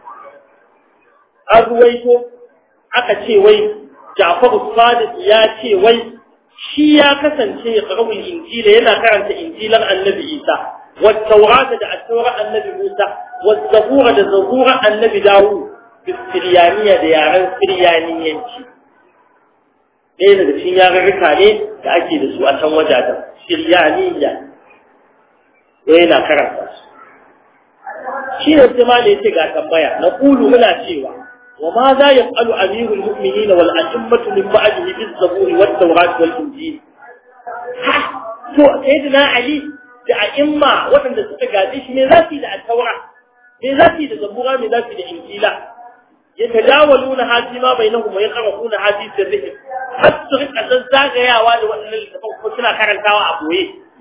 أرويته أكتشي وي جعفر الصادق ياتي وي shi ya kasance ya karɓi injila yana karanta injilan annabi Isa والتوراة da التوراة annabi Musa والزبور da zabura annabi Dawud Siriyaniya da yaren Siriyaniyanci ɗaya daga cikin yarurruka ne da ake da su a can wajajen Siriyaniya yana karanta su shi ne sai ma ce ga tambaya na kulu muna cewa wa ma za ya falu amirul mu'minin wal a'immatu min ba'dihi biz zaburi wat tawrat wal injil ha to sayyidina ali da a'imma waɗanda suka gaje shi ne za su yi da at-taura me za su yi da zabura me za su yi da injila yatajawaluna hadi ma bainahum wa yaqra'una hadi sirrihim har su rika zazzagayawa da waɗannan littafan ko suna karantawa a boye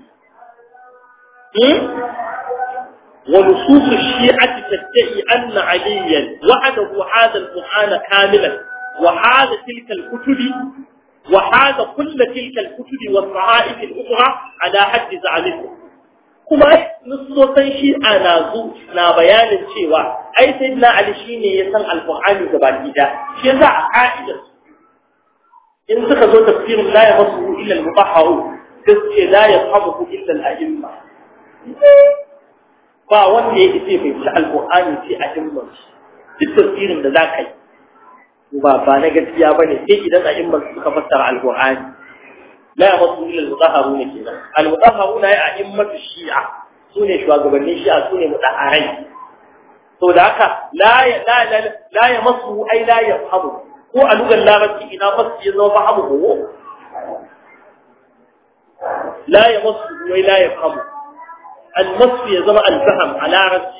ونصوص الشيعة تدعي أن عليا وحده هذا القرآن كاملا وهذا تلك الكتب وهذا كل تلك الكتب والصحائف الأخرى على حد زعمكم kuma nusosan shi a nazu na bayanin cewa ai sai na ali shi ne ya san alfahani gaba gida shi yasa a ka'idar in suka zo tafsirin la ya masu illa al-mutahharu sai ce la yafhamu illa al-a'imma ba wanda ya ce bai ci alƙur'ani sai a himman duk tafsirin da za ka yi ba ba na gaskiya ba ne sai idan a himman suka fassara alƙur'ani la ya masu ilil mutaharu ne kenan al-mutaharu na ya a himmatu shi'a su ne shugabannin shi'a su ne mutaharai to da haka la ya la la la ya masu ai la ya fahimu ko a lugar larabci ina masu ya zama fahimu ko la ya masu wai la ya fahimu النص ya zama alfaham a larabci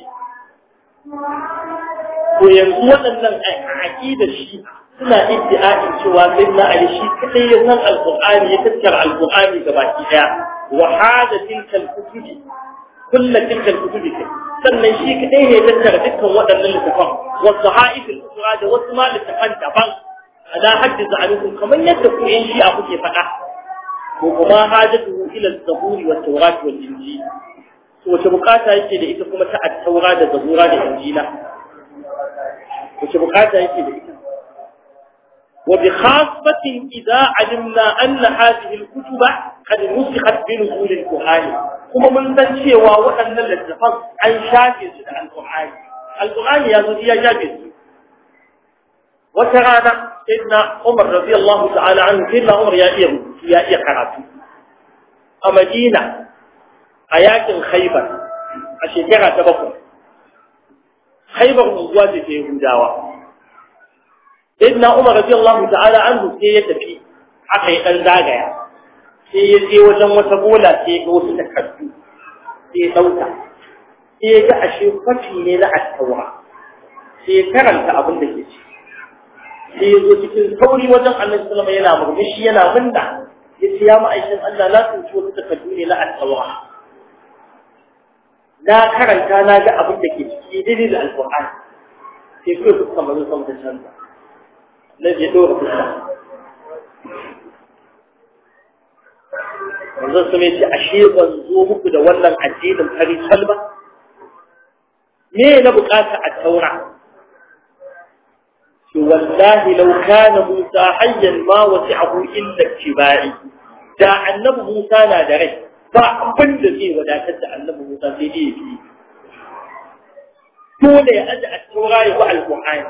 to yanzu waɗannan aƙidar shi suna iddi'a'in cewa sai na ali shi kadai ya san alqur'ani ya tattara alqur'ani gaba ki daya wa hada tilka alkutubi kullu tilka alkutubi sannan shi kadai ne ya tattara dukkan waɗannan littafan wa sahaif al-ukhra da wasu ma littafan daban ala haddi za'alukum kamar yadda ku yin shi a kuke faɗa ko kuma hajatuhu ila az-zaburi wat-tawrat wal-injil wace bukata yake da ita kuma ta attaura da zabura da injila wace bukata yake da ita wa bi khasfatin idza alimna anna hadhihi al-kutuba qad nusikhat bi nuzul al-qur'ani kuma mun san cewa waɗannan littafan an shafe su da al-qur'ani al-qur'ani ya zo ya shafe su wata rana sayyidina Umar radiyallahu ta'ala anhu sayyidina Umar ya iya ya iya karatu a Madina a yakin khaibar a shekara ta bakwai khaibar unguwa ce ta yahudawa sayyidina umar radiyallahu ta'ala anhu sai ya tafi aka yi dan zagaya sai ya je wajen wata bola sai ya ga wasu takardu sai ya dauka sai ya ga ashe kwafi ne na attawa sai ya karanta abin da ke ci sai ya zo cikin sauri wajen annabi sallallahu alaihi wasallam yana murmushi yana minna yace ya ma'aikin Allah na tsinci wasu takardu ne na attawa na karanta na ga abin da ke ciki daidai da alƙur'ani sai kuma fuska mazo sama ta canza na je ɗora fuska manzo su mai ce ashe ban zo muku da wannan addinin fari salba me na bukata a taura wallahi law kana Musa hayyan ma wasi'ahu illa ittiba'i da annabi Musa na da rai ba abin da zai wadatar da annabi Musa sai dai yafi dole ya aje a tura ya ba alqur'ani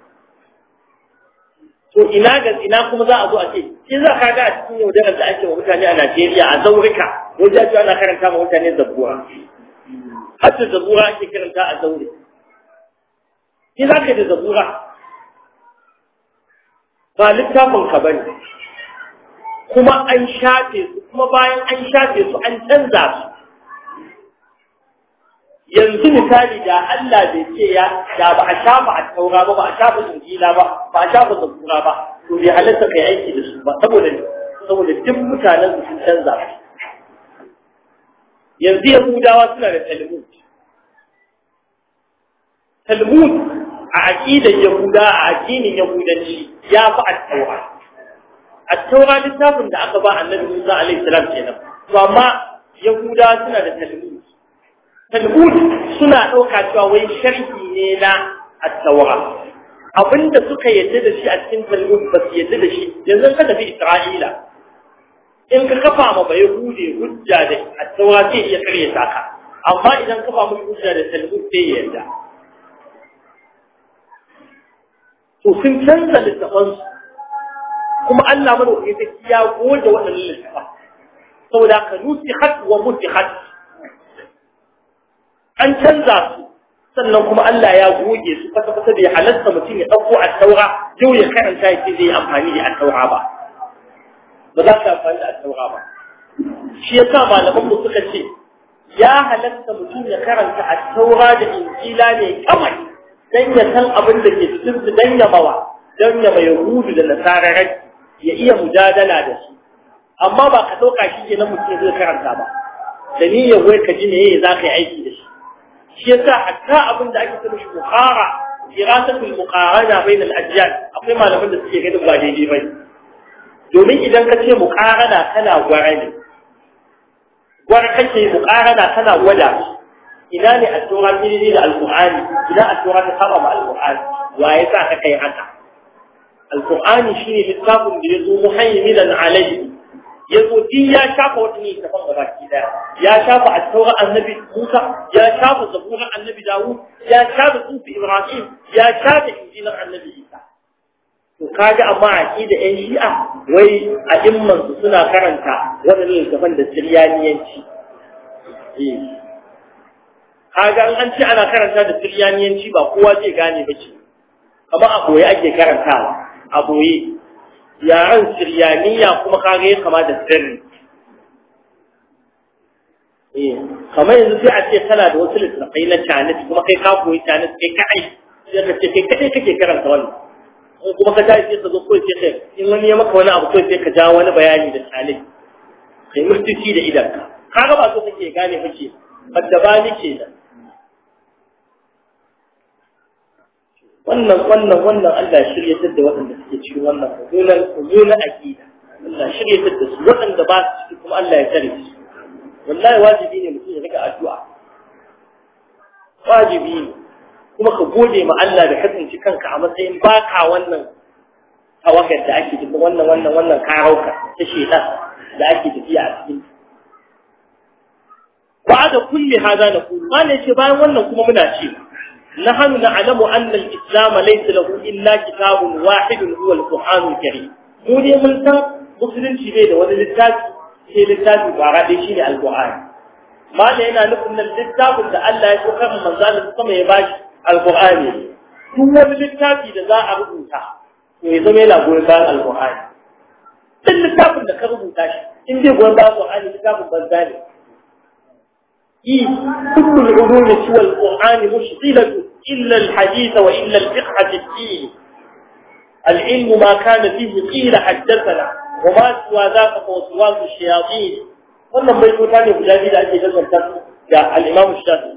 to ina ga ina kuma za a zo a ce shi za ka ga a cikin yaudarar da ake wa mutane a Najeriya a zaurika wajen ji ana karanta ma mutane zabura hatta zabura ake karanta a zaure shi za ka da zabura ba littafin ka bane kuma an shafe su kuma bayan an shafe su an canza su yanzu misali da Allah bai ce ya da ba a shafa a taura ba ba a shafa injila ba ba a shafa zabura ba to bai halatta kai aiki da su ba saboda saboda duk mutanen su sun canza yanzu yahudawa suna da talmud talmud a aqidar yahuda a addinin yahudanci ya fi at-taura at-taura littafin da aka ba annabi Musa alaihi salam kenan to amma yahudawa suna da talmud talmud suna ɗauka cewa wai sharhi ne na at-taura abinda suka yadda da shi a cikin talmud ba su yadda da shi yanzu ka tafi isra'ila in ka kafa ma bai hude hujja da at-taura zai iya karya ka amma idan kafa mu hujja da talmud sai ya yarda to sun canza littafan kuma Allah madaukaki sai ya goge waɗannan littafan saboda ka nusihat wa mutihat an canza su sannan kuma Allah ya goge su kwata kwata bai halatta mutum ya ɗauko a taura yau ya karanta ya ce zai amfani da taura ba ba za ka amfani da taura ba shi ya sa malaman mu suka ce ya halatta mutum ya karanta a taura da injila ne kawai dan ya san abin da ke cikin su dan ya mawa dan ya mai yahudu da nasararai ya iya mujadala da su amma ba ka ɗauka shi ke na mutum zai karanta ba da niyyar wai ka ji ne za ka yi aiki da shi shi yasa hatta abin da ake cewa bukhara dirasatul muqarana bain al-ajyal akwai malaman da suke ganin ba daidai bane domin idan ka ce muqarana kana gwara ne gwara kake muqarana kana gwada ina ne at-tura daidai da al-qur'ani ina at-tura ta saba ma al-qur'ani wa yasa ka kai haka al-qur'ani shine littafin da yazo muhaiminan alayhi yazo din ya shafa wata ne ta fanga baki daya ya shafa at-taura annabi Musa ya shafa zabura annabi Dawud ya shafa sufi Ibrahim ya shafa injilar annabi Isa to kaga amma aqida ɗan Shi'a wai a imman su suna karanta wannan littafin da Tiryaniyanci eh kaga an ce ana karanta da Tiryaniyanci ba kowa zai gane ba ce kamar a boye ake karantawa a boye yaren siryaniya kuma kage ya kama da sirri eh kamar yanzu sai a ce kana da wasu littattafai na canis kuma kai ka koyi canis kai kai sai ka ce kai kadai kake karanta wannan in kuma ka tashi sai ka zo kawai sai ka in wani ya maka wani abu kawai sai ka ja wani bayani da canis kai murtici da idan ka kaga ba so kake gane kake badda ba ni ke da wannan wannan wannan Allah shiryatar da waɗanda suke cikin wannan mummunan mummunan aqida Allah shiryatar da su waɗanda ba su ciki kuma Allah ya tare su wallahi wajibi ne mutum ya rika addu'a wajibi ne kuma ka gode ma Allah da kasance kanka a matsayin baka wannan tawakkal da ake tafi wannan wannan wannan karauka ta shedan da ake tafiya a cikin ba da kulli hada na kullu ma ne ce bayan wannan kuma muna cewa نحن نعلم أن الإسلام ليس له إلا كتاب واحد هو القرآن الكريم مو دي من سن مسلم شيء ده ولا للتاج شيء للتاج بعد شيء القرآن ما لنا نقول للتاج ده الله يسوع من زال السماء يباش القرآن هو للتاج ده ذا أربوتا ويزم إلى قرآن القرآن duk littafin da ka rubuta shi in dai gwan ba Qur'ani littafin banza ne كل العلوم سوى القرآن مشغلة إلا الحديث وإلا الفقه في الدين العلم ما كان فيه قيل حدثنا وما سوى ذاك فوسواس الشياطين wannan bai kuta ne guda biyu da ake danganta da al-Imam Shafi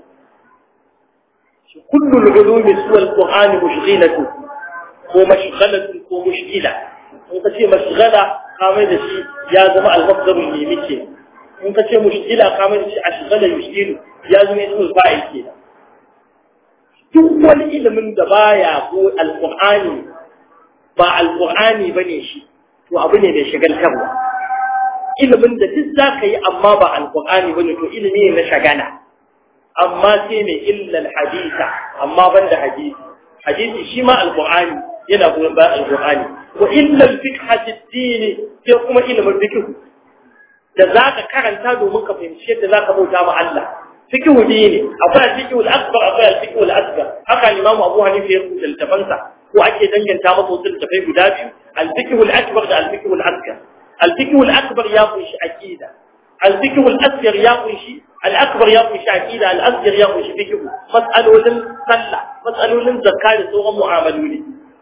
kullu al-ulum suwa al-Qur'an mushghilatu ko mashghalatu ko mushghila in ka ce mashghala kamar da shi ya zama al-masdar ne muke in ka ce mushkila ka mai shi a shigala yushkilu ya zama ismul fa'il ke duk wani ilimin da baya ko alqur'ani ba alqur'ani bane shi to abu ne mai shagaltarwa ilimin da duk zaka yi amma ba alqur'ani bane to ilimi ne na shagala amma sai mai illal hadisa amma banda hadisi hadisi shi ma alqur'ani yana goyon bayan alqur'ani wa illal fiqh ad-din sai kuma ilimin fiqh da zaka karanta domin ka fahimci yadda zaka bauta ma Allah fiqh dini akwai al-fiqh al-akbar akwai al-fiqh al-asghar haka imamu Abu Hanifa ya rubuta littafansa ko ake danganta masa wasu littafai guda biyu al-fiqh al-akbar da al-fiqh al-asghar al-fiqh al-akbar ya kunshi aqida al-fiqh al-asghar ya kunshi al-akbar ya kunshi aqida al-asghar ya kunshi fiqh mas'alolin sallah mas'alolin zakka da sauran mu'amaloli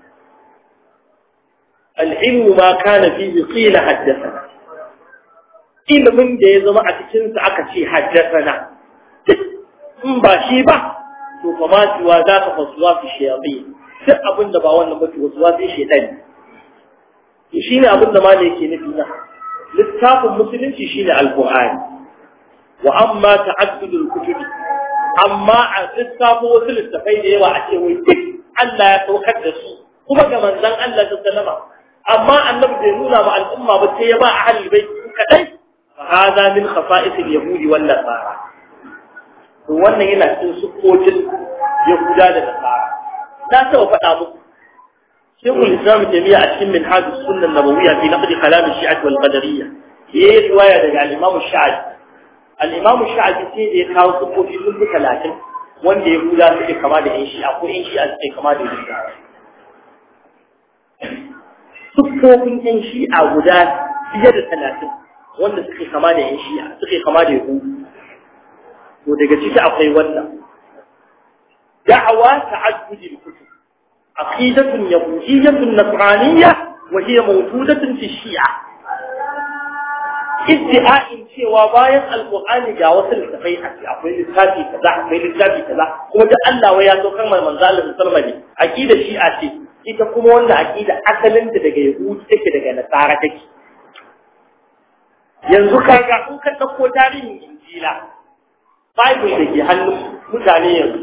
al-ilmu ma kana fihi qila haddathana ilimin da ya zama a cikin sa aka ce haddathana in ba shi ba to kuma siwa za ka fasuwa fi shayatin duk abin da ba wannan ba to wasuwa fi shaytan to shine abin da malai yake nufi na littafin musulunci shine alqur'ani wa amma ta'addudul kutubi amma a littafin wasu littafai da yawa a ce wai duk Allah ya saukar da su kuma ga manzon Allah sallama amma annabi bai nuna ma al'umma ba sai ya ba ahli bai kadai fa hada min khafa'is al-yahudi wal nasara to wannan yana cikin sukkotin yahuda da nasara na taɓa faɗa muku shekul islam jami'a a cikin minhaj sunnah nabawiyya fi naqd kalam shi'at wal qadariyya yayi riwaya daga al-imam sha'bi al-imam sha'bi sai da ya kawo sukkofi sun fi 30 wanda yahuda suke kama da yan shi'a ko yan shi'a suke kama da yahudawa sukkofin yan shi'a guda fiye da 30 wanda suke kama da yan shi'a suke kama da yahudu to daga ciki akwai wannan da'awa ta'addudi al-kutub aqidatun yahudiyyatun nasraniyyah wa hiya mawjudatun fi shi'a iddi'a'in cewa bayan alqur'ani ga wasu littafai a ce akwai littafi kaza akwai littafi kaza kuma da Allah wai ya zo kan manzo Allah sallallahu alaihi wasallam aqida shi'a ce ita kuma wanda aqida asalin ta daga yahudi take daga nasara take yanzu kaga in ka dauko tarihin injila Bible da ke hannun mutane yanzu.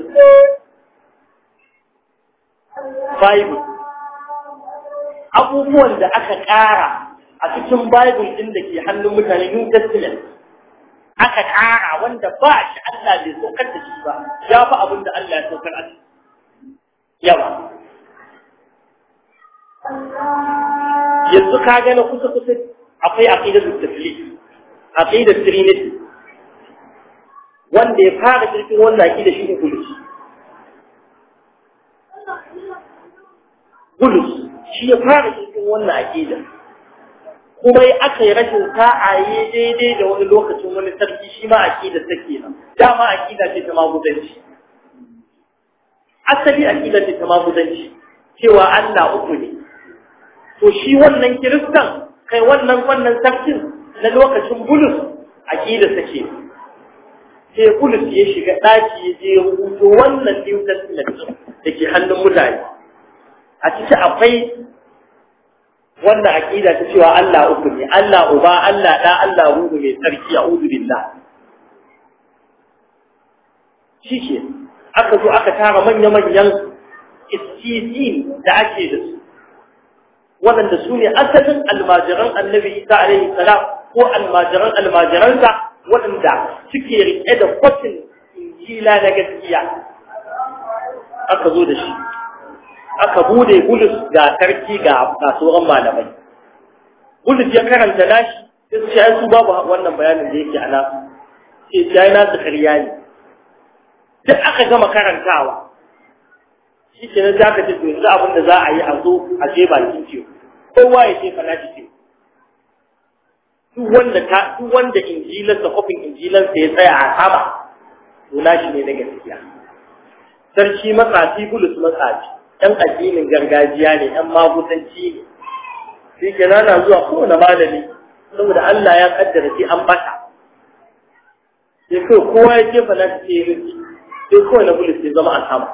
Bible. Abubuwan da aka ƙara a cikin Bible ɗin da ke hannun mutane New Testament. Aka ƙara wanda ba shi Allah bai saukar da shi ba, ya fi abin da Allah ya saukar a yawa. Yanzu ka gane kusa-kusa akwai aƙidar tafiye, aƙidar Trinity. wanda ya fara kirkin wannan aƙida shi ne bulus bulus shi ya fara kirkin wannan aƙida kuma ya aka yi rashin sa'aye daidai da wani lokacin wani sarki shi ma aƙida take nan dama aƙida ce ta magudanci asali aƙida ce ta magudanci cewa Allah uku ne to shi wannan kiristan kai wannan wannan sarkin na lokacin bulus aƙida take sai Bulus ya shiga ɗaki ya je rubuto wannan New Testament da ke hannun mutane. A ciki akwai wannan aƙida ta cewa Allah uku ne, Allah uba, Allah ɗa, Allah ruhu mai tsarki a uzu billah. Shi ke, aka zo aka tara manya-manyan istisin da ake da su, waɗanda su ne asalin almajiran annabi Isa alaihi salam ko almajiran almajiransa waɗanda suke riƙe da kwatin injila na gaskiya aka zo da shi aka bude bulus ga sarki ga kasuwan malamai bulus ya karanta nashi sai su shi su babu wannan bayanin da yake a nasu sai su yi nasu karya ne duk aka gama karantawa shi ke nan za ka ce yanzu abin da za a yi a zo a je bakin ce kowa ya ce fana shi ce duk wanda ta duk wanda injilarsa kofin injilarsa ya tsaya a sama to nashi ne na gaskiya sarki matsafi bulus matsafi ɗan addinin gargajiya ne ɗan magudanci ne shi ke nana zuwa kowane malami saboda Allah ya kaddara sai an bata sai kawai kowa ya jefa na ce ya sai kawai na bulus ya zama a sama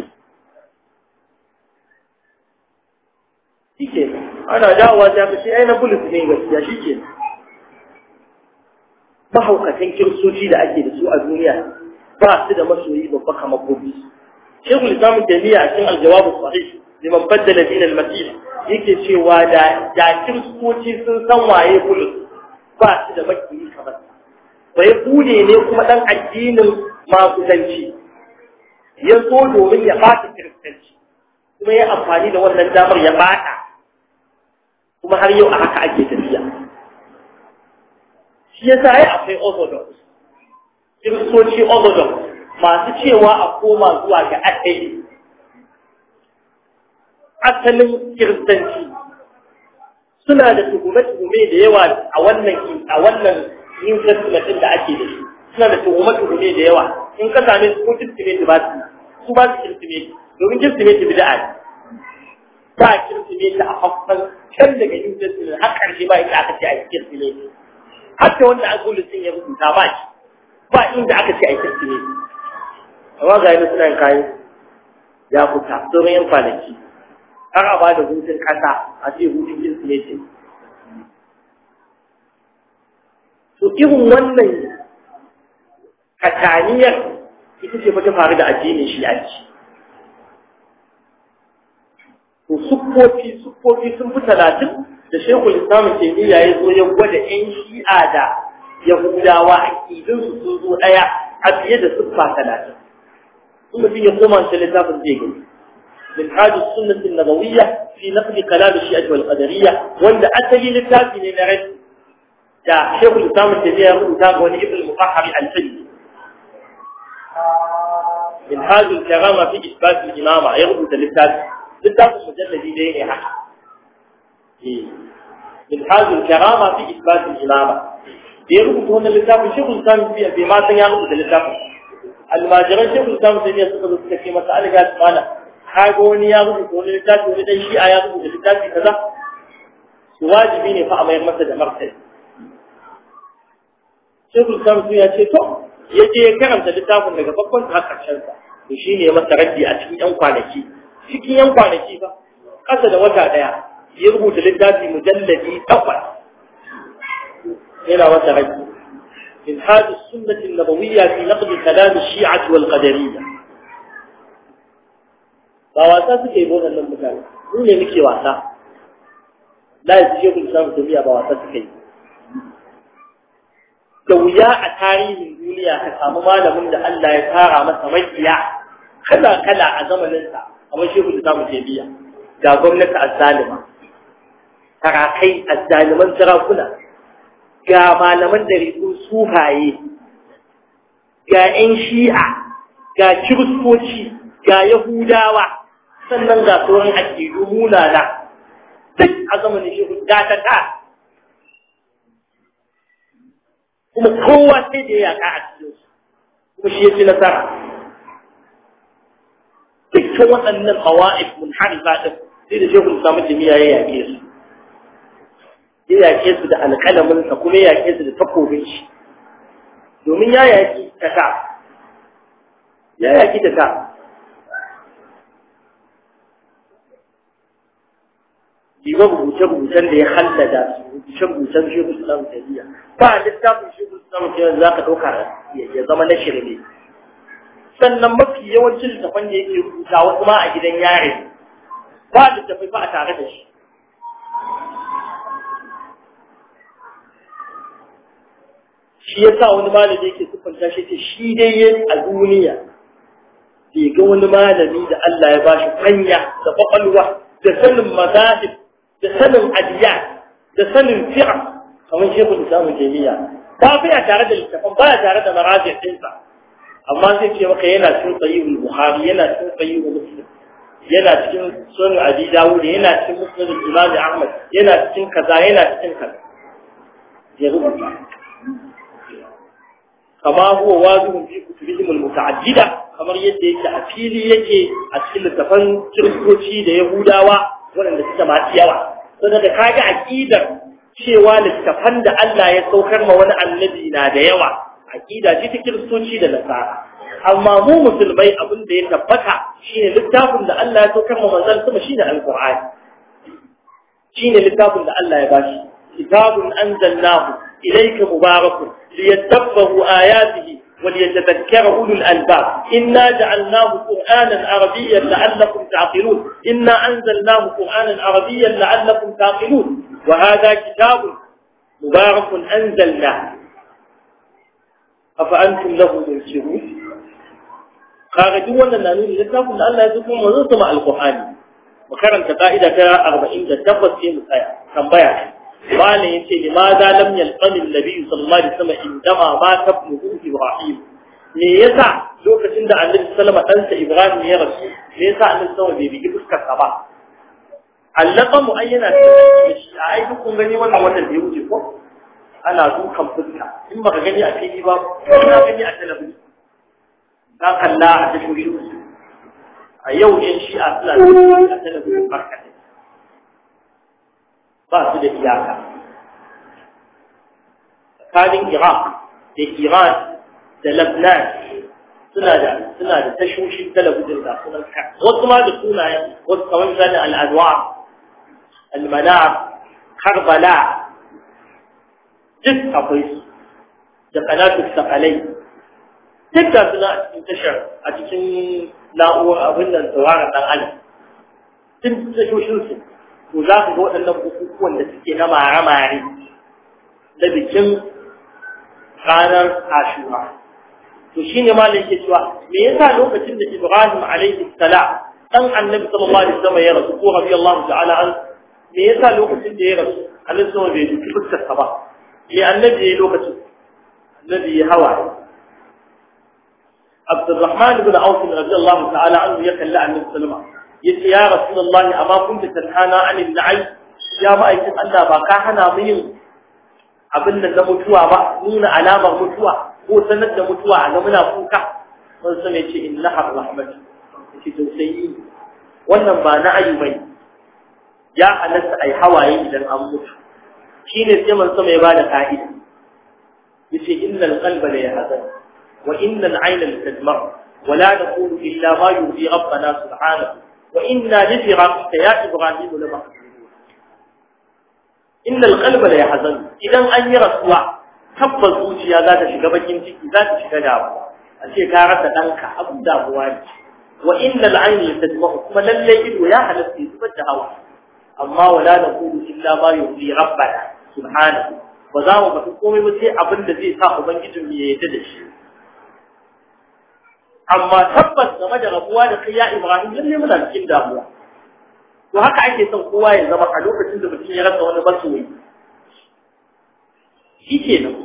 shi ke ana dawowa ta fi sai ai na bulus ne gaskiya shi ke mahaukatan kiristoci da ake da su a duniya ba su da masoyi babba kamar gobe shekul islamun jami'a a cikin aljawabu sahih liman baddala din al-masih yake cewa da da kiristoci sun san waye bulus ba su da makiyi kamar bai bude ne kuma dan addinin maguzanci ya zo domin ya bata kiristanci kuma ya amfani da wannan damar ya bata kuma har yau a haka ake tafiya shi ya sa ya akwai orthodox kiristoci orthodox masu cewa a koma zuwa ga asali asalin kiristanci suna da tuhume-tuhume da yawa a wannan a wannan new testament da ake da shi suna da tuhume-tuhume da yawa in ka same su ko kirsimeti ba su su ba su kirsimeti domin kirsimeti bid'a ne ba kirsimeti a haffan can daga new testament har karshe ba inda aka ce a yi kirsimeti hatta wanda an gudu sun ya rubuta ba shi ba inda aka ce a yi kirsimeti amma ga yana suna yin kayan ya fita sauran yan kwanaki har a ba da hutun kasa a ce hutun kirsimeti to irin wannan kataniyar ita ce ta faru da addinin shi'anci to siffofi siffofi sun fi talatin da shekul islamun taimiyya ya zo ya gwada yan shi'a da yahudawa a ƙidinsu sun zo ɗaya a fiye da siffa talatin in mutum ya koma shi littafin zai gani min hajji sunnatin nabawiyya fi naqdi kalam shi'a wal qadariyya wanda asali littafi ne na rai da shekul islamun taimiyya ya rubuta ga wani ibn mutahhari al-fajr min hajji karama fi isbat al-imama ya rubuta littafi littafin mujalladi dai ne haka min hajjul karama fi isbatul imama da ya rubuta wannan littafin shi kun san biya bai ma san ya rubuta littafin almajiran shi kun san sai suka zo suka ce masa alga tsana kaga wani ya rubuta wani littafi wani dan shi'a ya rubuta littafi kaza su wajibi ne fa a mayar masa da martani shi kun san ya ce to ya je ya karanta littafin daga farkon har karshen sa to shine ya masa raddi a cikin yan kwanaki cikin yan kwanaki ba ƙasa da wata ɗaya ya rubuta littafi mujalladi takwas yana wata rai min hadi sunnati nabawiyya fi naqd kalam shi'ah wal qadariyya ba wasa suke yi wannan mutane mu ne muke wasa la yaji ku samu tabiya ba wasa suke yi da wuya a tarihin duniya ka samu malamin da Allah ya tara masa makiya kala kala a zamaninsa kamar shehu da zamu je biya ga gwamnati azzalima tarakai azzaliman sarakuna ga malaman da riku suhaye ga 'yan shi'a ga kiristoci ga yahudawa sannan ga sauran aƙidu munana duk a zamanin shehu ta ta kuma kowa sai da ya yaƙa a cikinsu kuma shi ya ci nasara dukkan waɗannan hawa'if munharifa din sai da shekul samu jami'a ya yaƙe su ya yaƙe su da alƙalamin sa kuma ya yaƙe su da takobin shi domin ya yaƙi ta ta ya yaƙi ta ta Jiba rubuce-rubucen da ya hallada su rubuce-rubucen shekul samu jami'a ba littafin shekul samu jami'a za ka ɗauka ya zama na shirme sannan mafi yawancin littafan da yake rubuta wasu ma a gidan yare ba littafai ba a tare da shi shi ya sa wani malami yake siffanta shi ce shi dai yin a duniya bai ga wani malami da Allah ya bashi hanya da kwakwalwa da sanin mazahib da sanin adiya da sanin fi'a kamar shekul islamu jami'a ba fi a tare da littafan ba a tare da marajin ɗinsa amma zai ce maka yana cikin sahihul bukhari yana cikin sahihul muslim yana cikin sunan abi dawud yana cikin musnad imam ahmad yana cikin kaza yana cikin kaza ya rubuta kama huwa wazihun fi kutubihim almuta'addida kamar yadda yake a fili yake a cikin littafan kiristoci da yahudawa waɗanda suka masu yawa saboda da kaga aqidar cewa littafan da Allah ya saukar ma wani annabi na da yawa aqida ce ta kiristoci da nasara amma mu musulmai abin da ya tabbata shine littafin da Allah ya saukar ma manzon sama shine alqur'ani shine littafin da Allah ya bashi kitabun anzalnahu ilayka mubarakun liyadabbaru ayatihi وليتذكر أولو الألباب إنا جعلناه قرآنا عربيا لعلكم تعقلون إنا أنزلناه قرآنا عربيا لعلكم تعقلون وهذا كتاب مبارك أنزلناه أفأنتم له منكرون خارجوا ولا نانون لتابوا أن الله يزكم وزنتم القرآن وكرمت قائدة أربعين تتبس في مسايا كم بيع قال ينتهي لماذا لم يلقن النبي صلى الله عليه وسلم عندما مات ابنه إبراهيم me yasa lokacin da Annabi sallama ɗansa Ibrahim ya rasu me yasa Annabi sallama bai bigi fuskar sa ba allaka mu ayyana shi a ai kun gani wannan watan da ya wuce ko ana dukan fuska in baka gani a fili ba kana gani a talabijin ka kalla a tashoshin a yau yan shi'a suna a talabijin barkatai ba su da iyaka tsakanin iraq da iran da lebanon suna da suna da tashoshin talabijin da sunan ka wasu ma da sunayen wasu kamar misalin al'adwa al-manar karbala duk akwai su da kanatu sakalai duk da suna a cikin tashar a cikin na'urar abin nan tsawarar dan adam tun tashoshin su to za ku ga waɗannan bukukuwan da suke na mare-mare da bikin ranar ashura to shine malam yake cewa me yasa lokacin da Ibrahim alaihi salam dan annabi sallallahu alaihi wasallam ya rasu ko radiyallahu ta'ala an me yasa lokacin da ya rasu annabi sallallahu bai duki fuskar sa ba me annabi ya lokacin annabi ya hawa Abdurrahman ibn Auf radiyallahu ta'ala anhu ya kalla annabi sallallahu alaihi wasallam yace ya rasulullahi amma kunta tanhana anil na'i ya ma'aikin Allah ba ka hana mu yin abin da na mutuwa ba nuna alamar mutuwa ko sanar da mutuwa a ga muna kuka sun sane ce innaha rahmat ce tausayi wannan ba na ayu bai ya halatta ai hawaye idan an mutu shine sai man sama ya bada ka'ida yace innal qalba la yahzan wa innal ayna la tadma wa la naqulu illa ma yurdi rabbana subhanahu wa inna li firaqika ya ibrahim la mahzunun innal qalba la yahzan idan an yi rasuwa tabbas zuciya za ta shiga bakin ciki za ta shiga damuwa a ce ka rasa danka abin damuwa ne wa innal ayna tadma'u kuma lalle ido ya halatta ya zubar da hawa amma wala naqulu illa ma yurdi rabbana subhanahu ba za mu faɗi komai ba sai abin da zai sa ubangijin mu ya yarda da shi amma tabbas game da rabuwa da kai ya Ibrahim lalle muna cikin damuwa to haka ake son kowa ya zama a lokacin da mutum ya rasa wani masoyi shi ke nan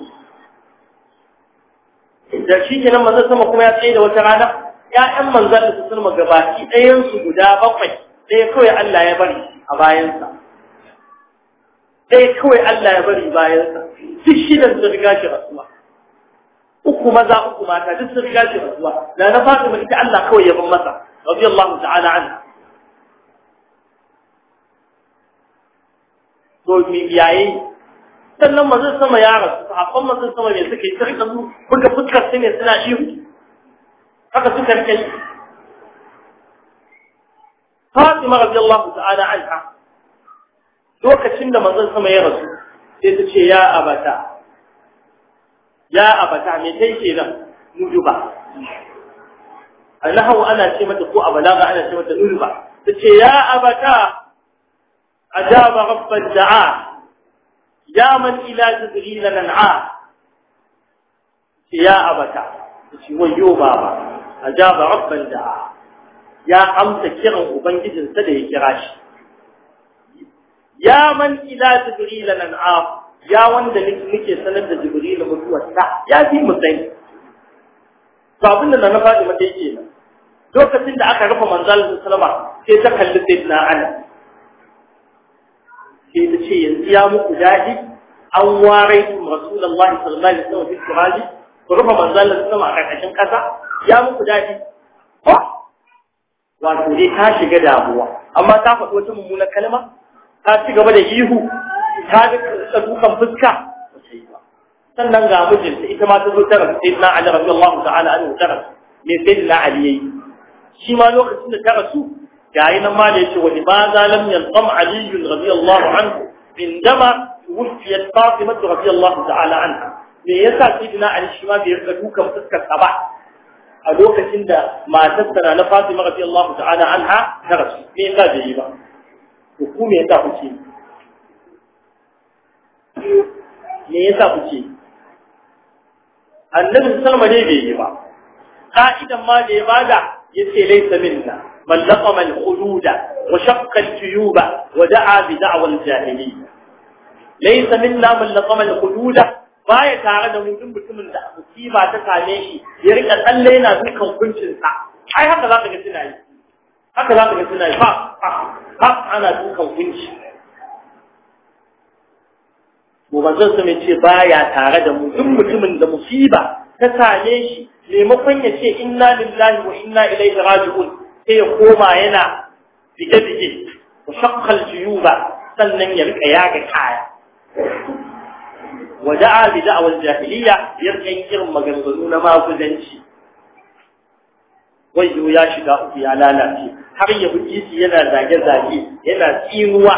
da shi ke nan manzan sama kuma ya tsaye da wata rana ‘ya'yan manzan da su sulma gabaki ɗayansu guda bakwai ɗaya kawai Allah ya bari a bayansa ɗaya kawai Allah ya bari bayansa duk shidan su riga shi rasuwa uku maza uku mata duk sun riga shi rasuwa da na fatima ita Allah kawai ya ban masa radiyallahu ta'ala anha to mi yayi sannan manzon sama ya rasu sahabban manzon sama ne suka yi sai kan buga fuskar su ne suna ihu haka suka rike Fatima radiyallahu ta'ala anha lokacin da manzon sama ya rasu sai ta ce ya abata ya abata me kai kenan nujuba annahu ana ce mata ko abalaga ana ce mata nujuba ta ce ya abata ajaba rabban da'a يا من إلى جبريل ننعى يا أبتا ويو بابا أجاب ربا دعا يا أمس كرم أبنجد سده كراش يا من إلى جبريل ننعى يا وند نكي سند جبريل متوى يا في مسين فأبنى نفع متى يجينا lokacin da aka rufe manzalin sallama sai ta kalli sayyidina Anas sai ta ce yanzu ya muku daɗi an ware rasulullahi sallallahu alaihi wasallam fi turaji ku rufe manzalin sama a karkashin ƙasa ya muku daɗi wato dai ta shiga damuwa amma ta faɗi wata mummunar kalma ta ci gaba da ihu ta ga dukan fuska sannan ga mijinta ita ma ta zo ta rasu sayyidina Ali radiyallahu ta'ala anhu ta rasu me sayyidina Ali yayi shi ma lokacin da ta rasu gayi nan ma da yace wa limaza lam yalqam Ali radiyallahu anhu indama wufiyat Fatima radiyallahu ta'ala anha me yasa sayyidina ali shi ma bai rika dukan fuskar sa ba a lokacin da matar sa na Fatima radiyallahu ta'ala anha ta rasu me yasa bai yi ba to ku me yasa kuke me yasa kuke annabi sallama ne bai yi ba ka'idan ma da ya bada yace laysa minna man laqama al-khududa wa shaqqa al-juyuba wa da'a bi da'wa al-jahiliyya laysa minna man laqama al-khududa baya tare da mutum mutumin da musiba ta same shi ya rika tsalle yana dukan kuncin sa ai haka zaka ga suna yi haka zaka ga suna yi fa fa ana dukan kunci mu manzon sa mai ce baya tare da mu duk mutumin da musiba ta same shi maimakon ya ce inna lillahi wa inna ilaihi raji'un sai ya koma yana bige-bige wa shaqqal juyuba sannan ya rika yaga kaya wa da'a bi da'wal jahiliya ya rika irin maganganu na maguzanci wayo ya shiga uku ya lalace har ya buki yana zage-zage yana tsinuwa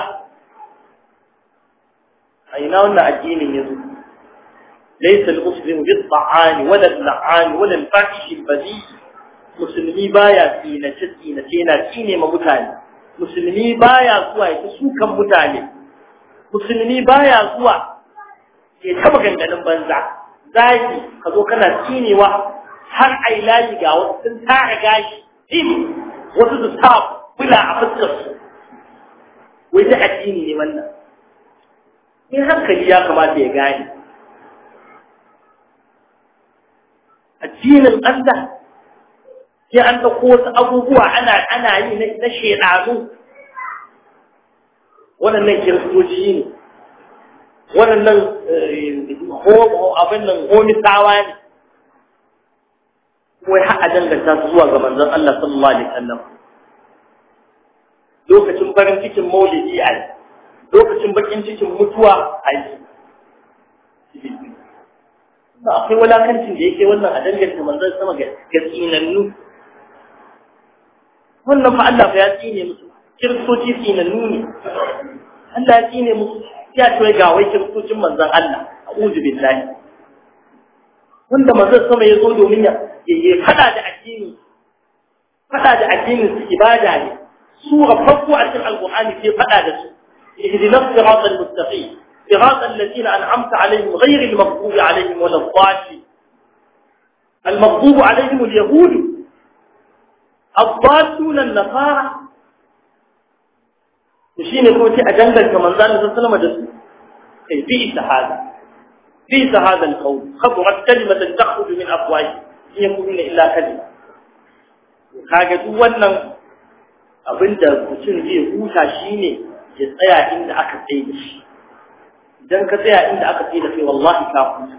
a ina wannan addinin ya zo ليس المسلم بالطعان ولا اللعان ولا الفاحش البذيء musulmi baya tsinace tsinace yana tsine ma mutane musulmi baya zuwa ya sukan mutane musulmi baya zuwa ya taba ganganin banza zaki ka zo kana tsinewa har ai layi ga wasu sun tara gashi tim wasu su sa bula a fuskar su wai ta addini ne wannan in hankali ya kamata ya gane addinin Allah sai an ɗauko wasu abubuwa ana ana yi na shedanu waɗannan kiristoci ne waɗannan abin nan homisawa ne wai har a danganta su zuwa ga manzon Allah sallallahu alaihi wasallam lokacin farin cikin maulidi a yi lokacin bakin cikin mutuwa a yi ba akwai walakancin da yake wannan a danganta manzon sama ga tsinannu wannan fa Allah fa ya tsine musu kiristoci tsinannu ne Allah ya tsine musu ya ce ga wai kiristocin manzon Allah a'udhu billahi wanda manzon sama ya zo domin ya ya fada da addini fada da addinin su ibada ne sura farko a cikin alqur'ani sai fada da su ihdinas siratal mustaqim صراط الذين أنعمت عليهم غير المغضوب عليهم ولا الضالين المغضوب عليهم اليهود الضالون النصارى وشين يكون في أجنبا كمن ذلك صلى الله عليه وسلم أي بئس هذا بئس هذا القول خبرت كلمة تخرج من أفواههم إن يقولون إلا كلمة kaga duk wannan abin da mutum zai huta shine ya tsaya inda aka tsaye da shi idan ka tsaya inda aka tsaye da kai wallahi ka huta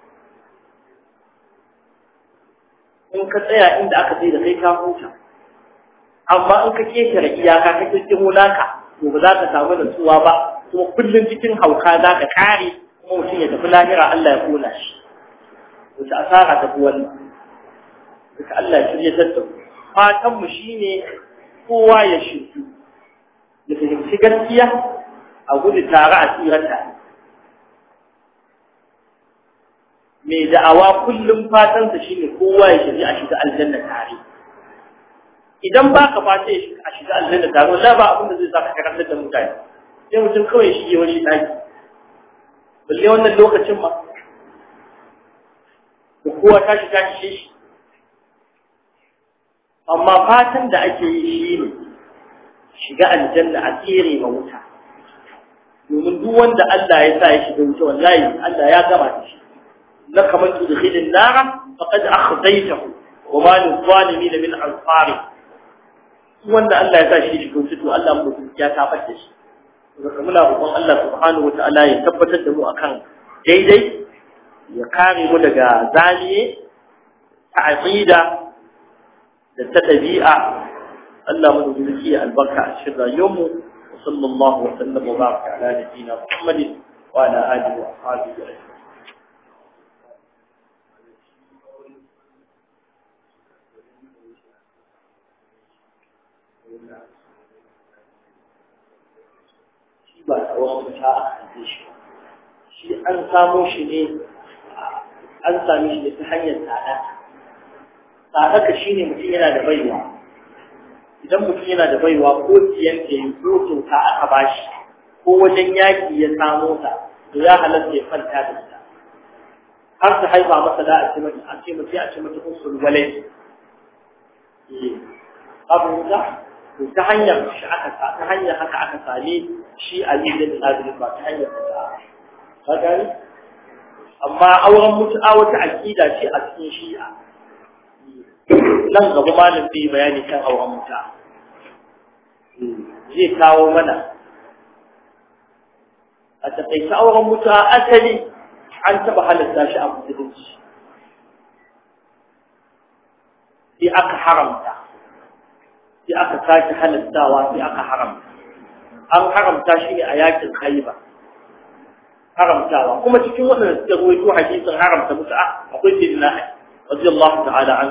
in ka tsaya inda aka tsaye da kai ka huta amma in ka ketare iyaka ka kirkiro naka to ba za ka samu nutsuwa ba kuma kullum cikin hauka za ka kare kuma mutum ya tafi lahira Allah ya kona shi wata asara ta fi wannan duka Allah ya shirya ta fatan mu shine kowa ya shiryu ya fahimci gaskiya a gudu tare a tsirata mai da'awa kullum fatansa shine kowa ya shirya a shiga aljanna tare idan ba ka fata a shiga aljanna tare wala ba abin da zai sa ka karantar da mutane sai mutum kawai shi yi wani daki balle wannan lokacin ma da kowa tashi tashi shi amma fatan da ake yi shi ne shiga aljanna a tsere ma wuta domin duk wanda Allah ya sa ya shiga wuta wallahi Allah ya gama da shi laka man tudkhilin nara faqad akhdaytahu wa ma lil zalimin min ansari wanda Allah ya sa shi shiga wuta to Allah mu ya tabar da shi daga muna roƙon Allah subhanahu wataala ya tabbatar da mu akan daidai ya kare mu daga zaliye ta aqida da ta ɗabi'a Allah mu zuki albarka a cikin rayuwarmu wa sallallahu wa sallam wa baraka ala nabiyyina Muhammadin wa ala alihi wa ashabihi ajma'in shi ba tsawon wuta a haife shi shi an samo shi ne an sami shi ta hanyar tsada tsada ka shine mutum yana da baiwa idan mutum yana da baiwa ko siyan ta yi ko kyauta aka bashi ko wajen yaki ya samo ta to ya halatta ya kwanta da ita har ta haifa masa da a ce mata a ce mata a ce mata usul walai abu da to ta hanyar shi aka ta hanyar haka aka same shi Ali bin Abi ba ta hanyar ta ka gani amma auren mutu'a wata aqida ce a cikin shi'a nan gaba malam bai bayani kan auren mutu'a zai kawo mana a takaice auren mutu'a asali an taba halatta shi a musulunci sai aka haramta sai aka sake halattawa sai aka haramta an haramta shi ne a yakin haiba haramtawa kuma cikin waɗanda suka ruwaito hadisin haramta mutu'a akwai sayyidina radiyallahu ta'ala an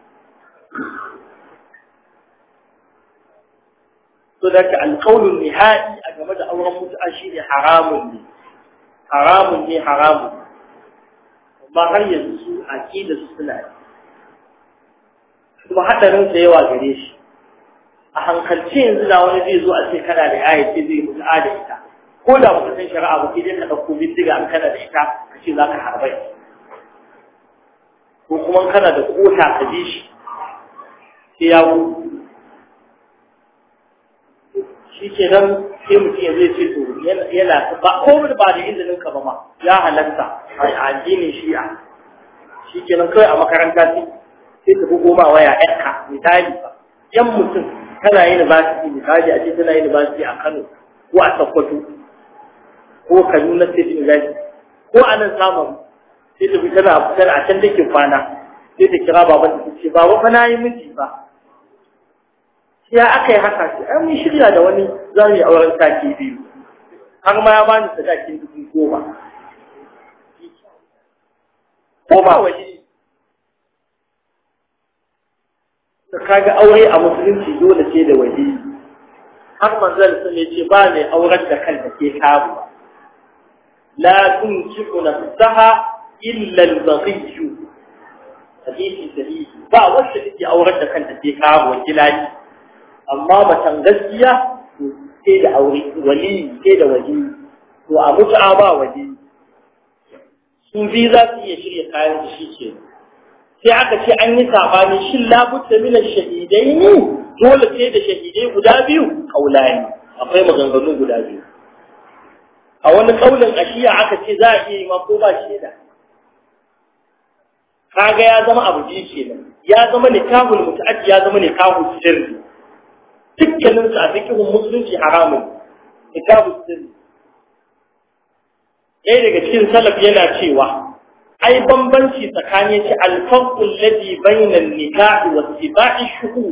so da ka alqawlun nihai a game da auren mutu'a shine haramun ne haramun ne haramun amma har yanzu aqida su suna kuma hadarin sa yawa gare shi a hankalce yanzu da wani zai zo a ce kana da ayati zai mutu'a da ita ko da ba san shari'a ba sai dai ka dauko bindiga an kana da ita ka ce zaka harbai ko kuma kana da kota ka ji shi sai ya wu shi ke nan sai mutum ya zai ce to yana ba ko ba da izinin ka ba ma ya halatta a addinin shi'a shi ke nan kawai a makaranta sai sai ka bugo ma waya ƴarka misali ba yan mutum tana yin university misali a ce tana yin university a Kano ko a Sokoto ko Kaduna State University ko a nan samun sai ta fi tana fitar a can take kwana sai ta kira baban ta ce baba fa na yi miji ba ya aka yi haka sai an yi shirya da wani za mu yi auren sati biyu har ma ya bani sadakin dubu goma ko ba waje da kaga aure a musulunci dole ce da waje har manzon sun ce ba mai auren da kanta ke kawo لا تنكح نفسها إلا البغي حديث صحيح با wacce take aurar da kanta sai kawo wakilani amma matan gaskiya sai da aure wali sai da waje to a mutu'a ba waje su bi za su iya shirya kayan da shi ke sai aka ce an yi sabani shin labutta min shahidai ne dole sai da shahidai guda biyu kaulani akwai maganganu guda biyu a wani kaulin ashiya aka ce za a iya yi ma ko ba shaida kaga ya zama abu ji kenan ya zama nikahul muta'addi ya zama nikahul sirri dukkanin su a cikin musulunci haramun nikahul sirri ɗaya daga cikin salaf yana cewa ai bambanci tsakanin shi alfarqul ladhi bayna an-nikah wa ittiba'i shuhud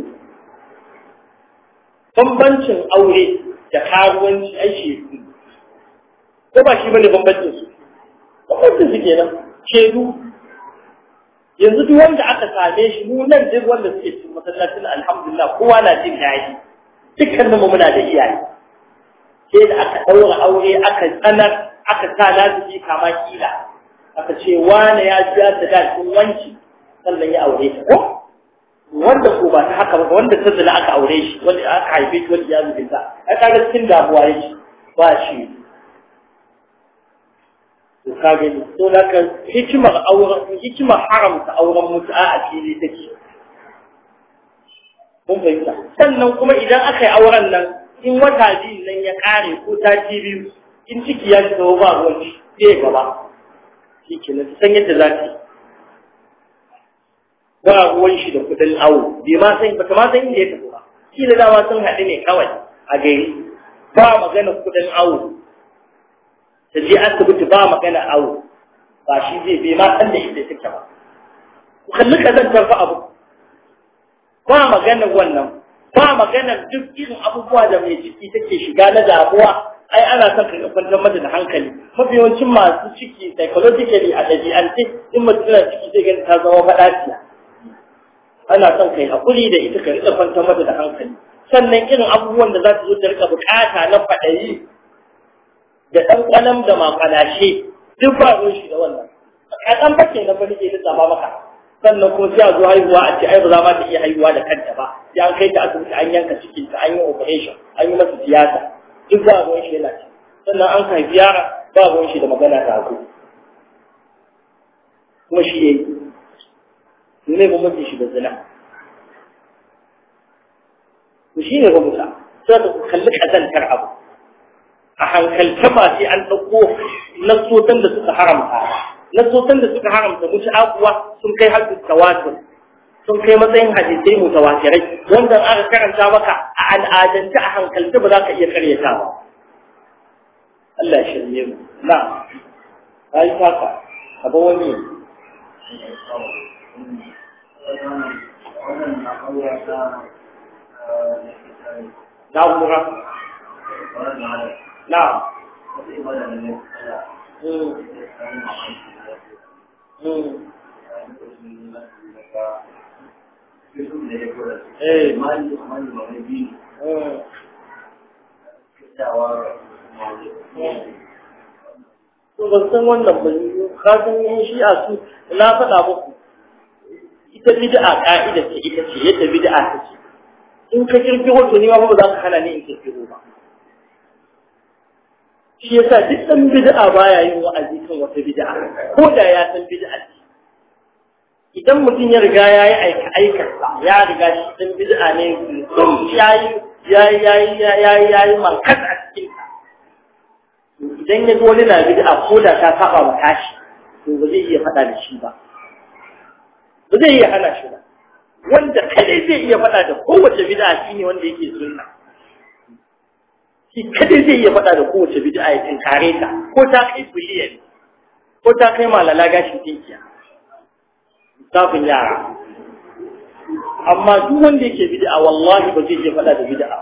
bambancin aure da karuwanci ai shi ko ba shi bane bambancin su bambancin su kenan shedu yanzu duk wanda aka same shi mu nan duk wanda suke cikin masallacin alhamdulillah kowa na jin daɗi dukkanin mu muna da iyaye sai da aka daura aure aka tsanar aka sa lazimi kama kila aka ce wane ya biya da dalilin wanci sannan ya aure ta ko wanda ko ba ta haka ba wanda ta zina aka aure shi wanda aka haife shi wanda ya zubinta ai kaga cikin damuwa yake ba shi to ka gani to da ka hikimar auren hikimar haramta auren mutu'a a fili take mun fahimta sannan kuma idan aka yi auren nan in wata biyu nan ya kare ko sati biyu in ciki ya shiga ba ruwan shi zai gaba shi ke nan san yadda za ta yi ba ruwan shi da kudin awo bai ma san bata ma san inda ya tafi ba shi da dama sun haɗu ne kawai a gari ba magana kudin awo ta je asibiti ba magana awo ba shi zai bai ma san da inda take ba ku kalli kazantar fa abu ba magana wannan ba magana duk irin abubuwa da mai ciki take shiga na damuwa ai ana son ka kwantar mata da hankali mafi yawancin masu ciki psychologically a ɗabi'ance in mutum tana ciki zai gani ta zama faɗaciya ana son kai haƙuri da ita ka riƙa kwantar mata da hankali sannan irin abubuwan da za ta zo ta riƙa buƙata na faɗayi da ɗan ƙalam da maƙalashe duk ba ruwan shi da wannan kaɗan ba ke na fa nake lissafa maka sannan kuma sai a zo haihuwa a ce ai ba za ma ta iya haihuwa da kanta ba sai an kai ta asibiti an yanka cikin ta an yi operation an yi masa tiyata duk ba ruwan shi yana ci sannan an haifi yara ba ruwan shi da magana ta haku kuma shi yayi ne ba mutum shi da zina to shi ne ba mutum sai ka kalli kazantar abu a hankalta ba sai an ɗauko nasotan da suka haramta nasotan da suka haramta mutu akuwa sun kai hadis tawatur sun kai matsayin hadisai mutawatirai wanda aka karanta maka a al'adance a hankalta ba za ka iya karyata ba Allah ya shirye mu na ai haka abu wani na umra نعم ban san wannan ba ka san yin shi'a su na faɗa muku ita bid'a ka'ida ce ita ce yadda bid'a ta ce in ka kirkiro to ni ma ba za ka hana ni in kirkiro ba shi yasa duk dan bid'a baya yin wa'azi kan wata bid'a ko da ya san bid'a ce idan mutum ya riga ya yi aika aikarsa ya riga shi dan bid'a ne ya yi ya yi ya yi ya yi ya yi mankas a cikin ta idan ya zo wani na bid'a ko da ta saba wa tashi to ba zai iya faɗa da shi ba ba zai iya hana shi ba wanda kadai zai iya faɗa da kowace bid'a shine wanda yake sunna shi kadai zai iya faɗa da kowace bid'a ya tinkare ta ko ta kai biliyan ko ta kai malala gashin tinkiya lissafin yara amma duk wanda yake bid'a wallahi ba zai iya faɗa da bid'a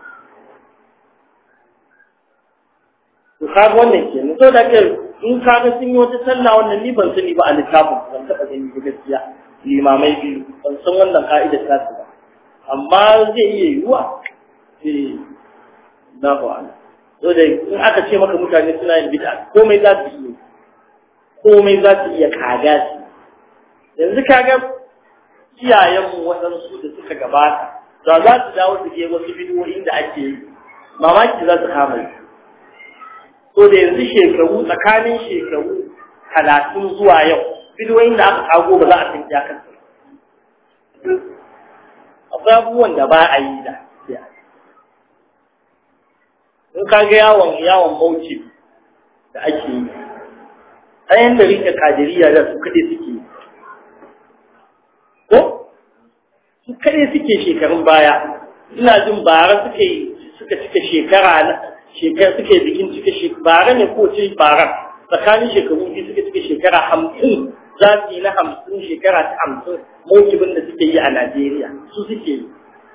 to kaga wannan ke so da ke in kaga sun yi wata sallah wannan ni ban sani ba a littafin ban taɓa gani ba gaskiya limamai biyu ban san wannan ka'idar tasu ba amma zai iya yiwuwa eh na ba'ala so da in aka ce maka mutane suna yin bid'a komai za su iya komai za su iya kaga su yanzu kaga iyayenmu waɗansu da suka gabata da za su dawo su je wasu bidiyoyin da ake yi mamaki za su kama yi so da yanzu shekaru tsakanin shekaru talatin zuwa yau bidiyoyin da aka kago ba za a san iyakar akwai abubuwan da ba a yi da in ka ga yawon yawon mauci da ake yi ayan da rike kadiriya da su kaɗai suke ko su kaɗai suke shekarun baya ina jin bara suke suka cika shekara na shekara suke bikin cika shekara bara ne ko ce bara tsakanin shekaru biyu suka cika shekara hamsin za su yi na hamsin shekara ta hamsin mawukibin da suke yi a Najeriya su suke yi.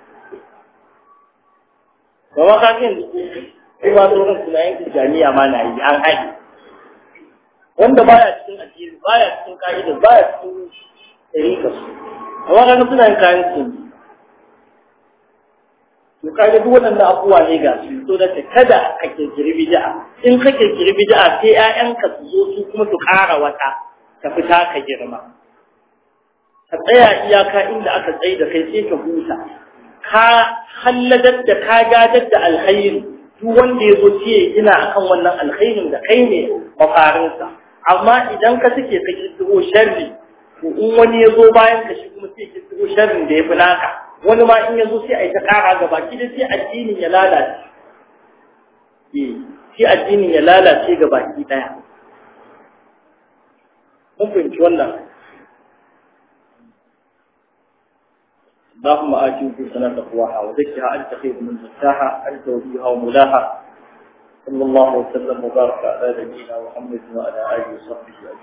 Ba ma kafin kuma sauran sunayen Tijjaniya ma na yi an haɗe. Wanda baya cikin addini baya cikin ka'idar baya cikin ɗarika su. Amma kaga suna yin kayan su. To kaga duk waɗannan abubuwa ne ga su to da kada ka kirkiri bid'a. In ka kirkiri bid'a sai 'ya'yanka su zo su kuma su ƙara wata. ka fita ka girma ka tsaya iyaka inda aka tsaye da kai sai ka huta ka halladar da ka gadar da alkhairi duk wanda ya zo ce ina akan wannan alkhairin da kai ne mafarinsa amma idan ka suke ka kirkiro sharri to in wani ya zo bayan ka shi kuma sai kirkiro sharrin da ya fi naka wani ma in ya zo sai a yi ta ƙara gaba ki da sai addinin ya lalace sai addinin ya lalace ga baki ɗaya mun fahimci wannan اللهم آت نفوسنا تقواها وزكها أنت خير من زكاها أنت وليها ومولاها صلى الله وسلم وبارك على نبينا محمد وعلى آله وصحبه أجمعين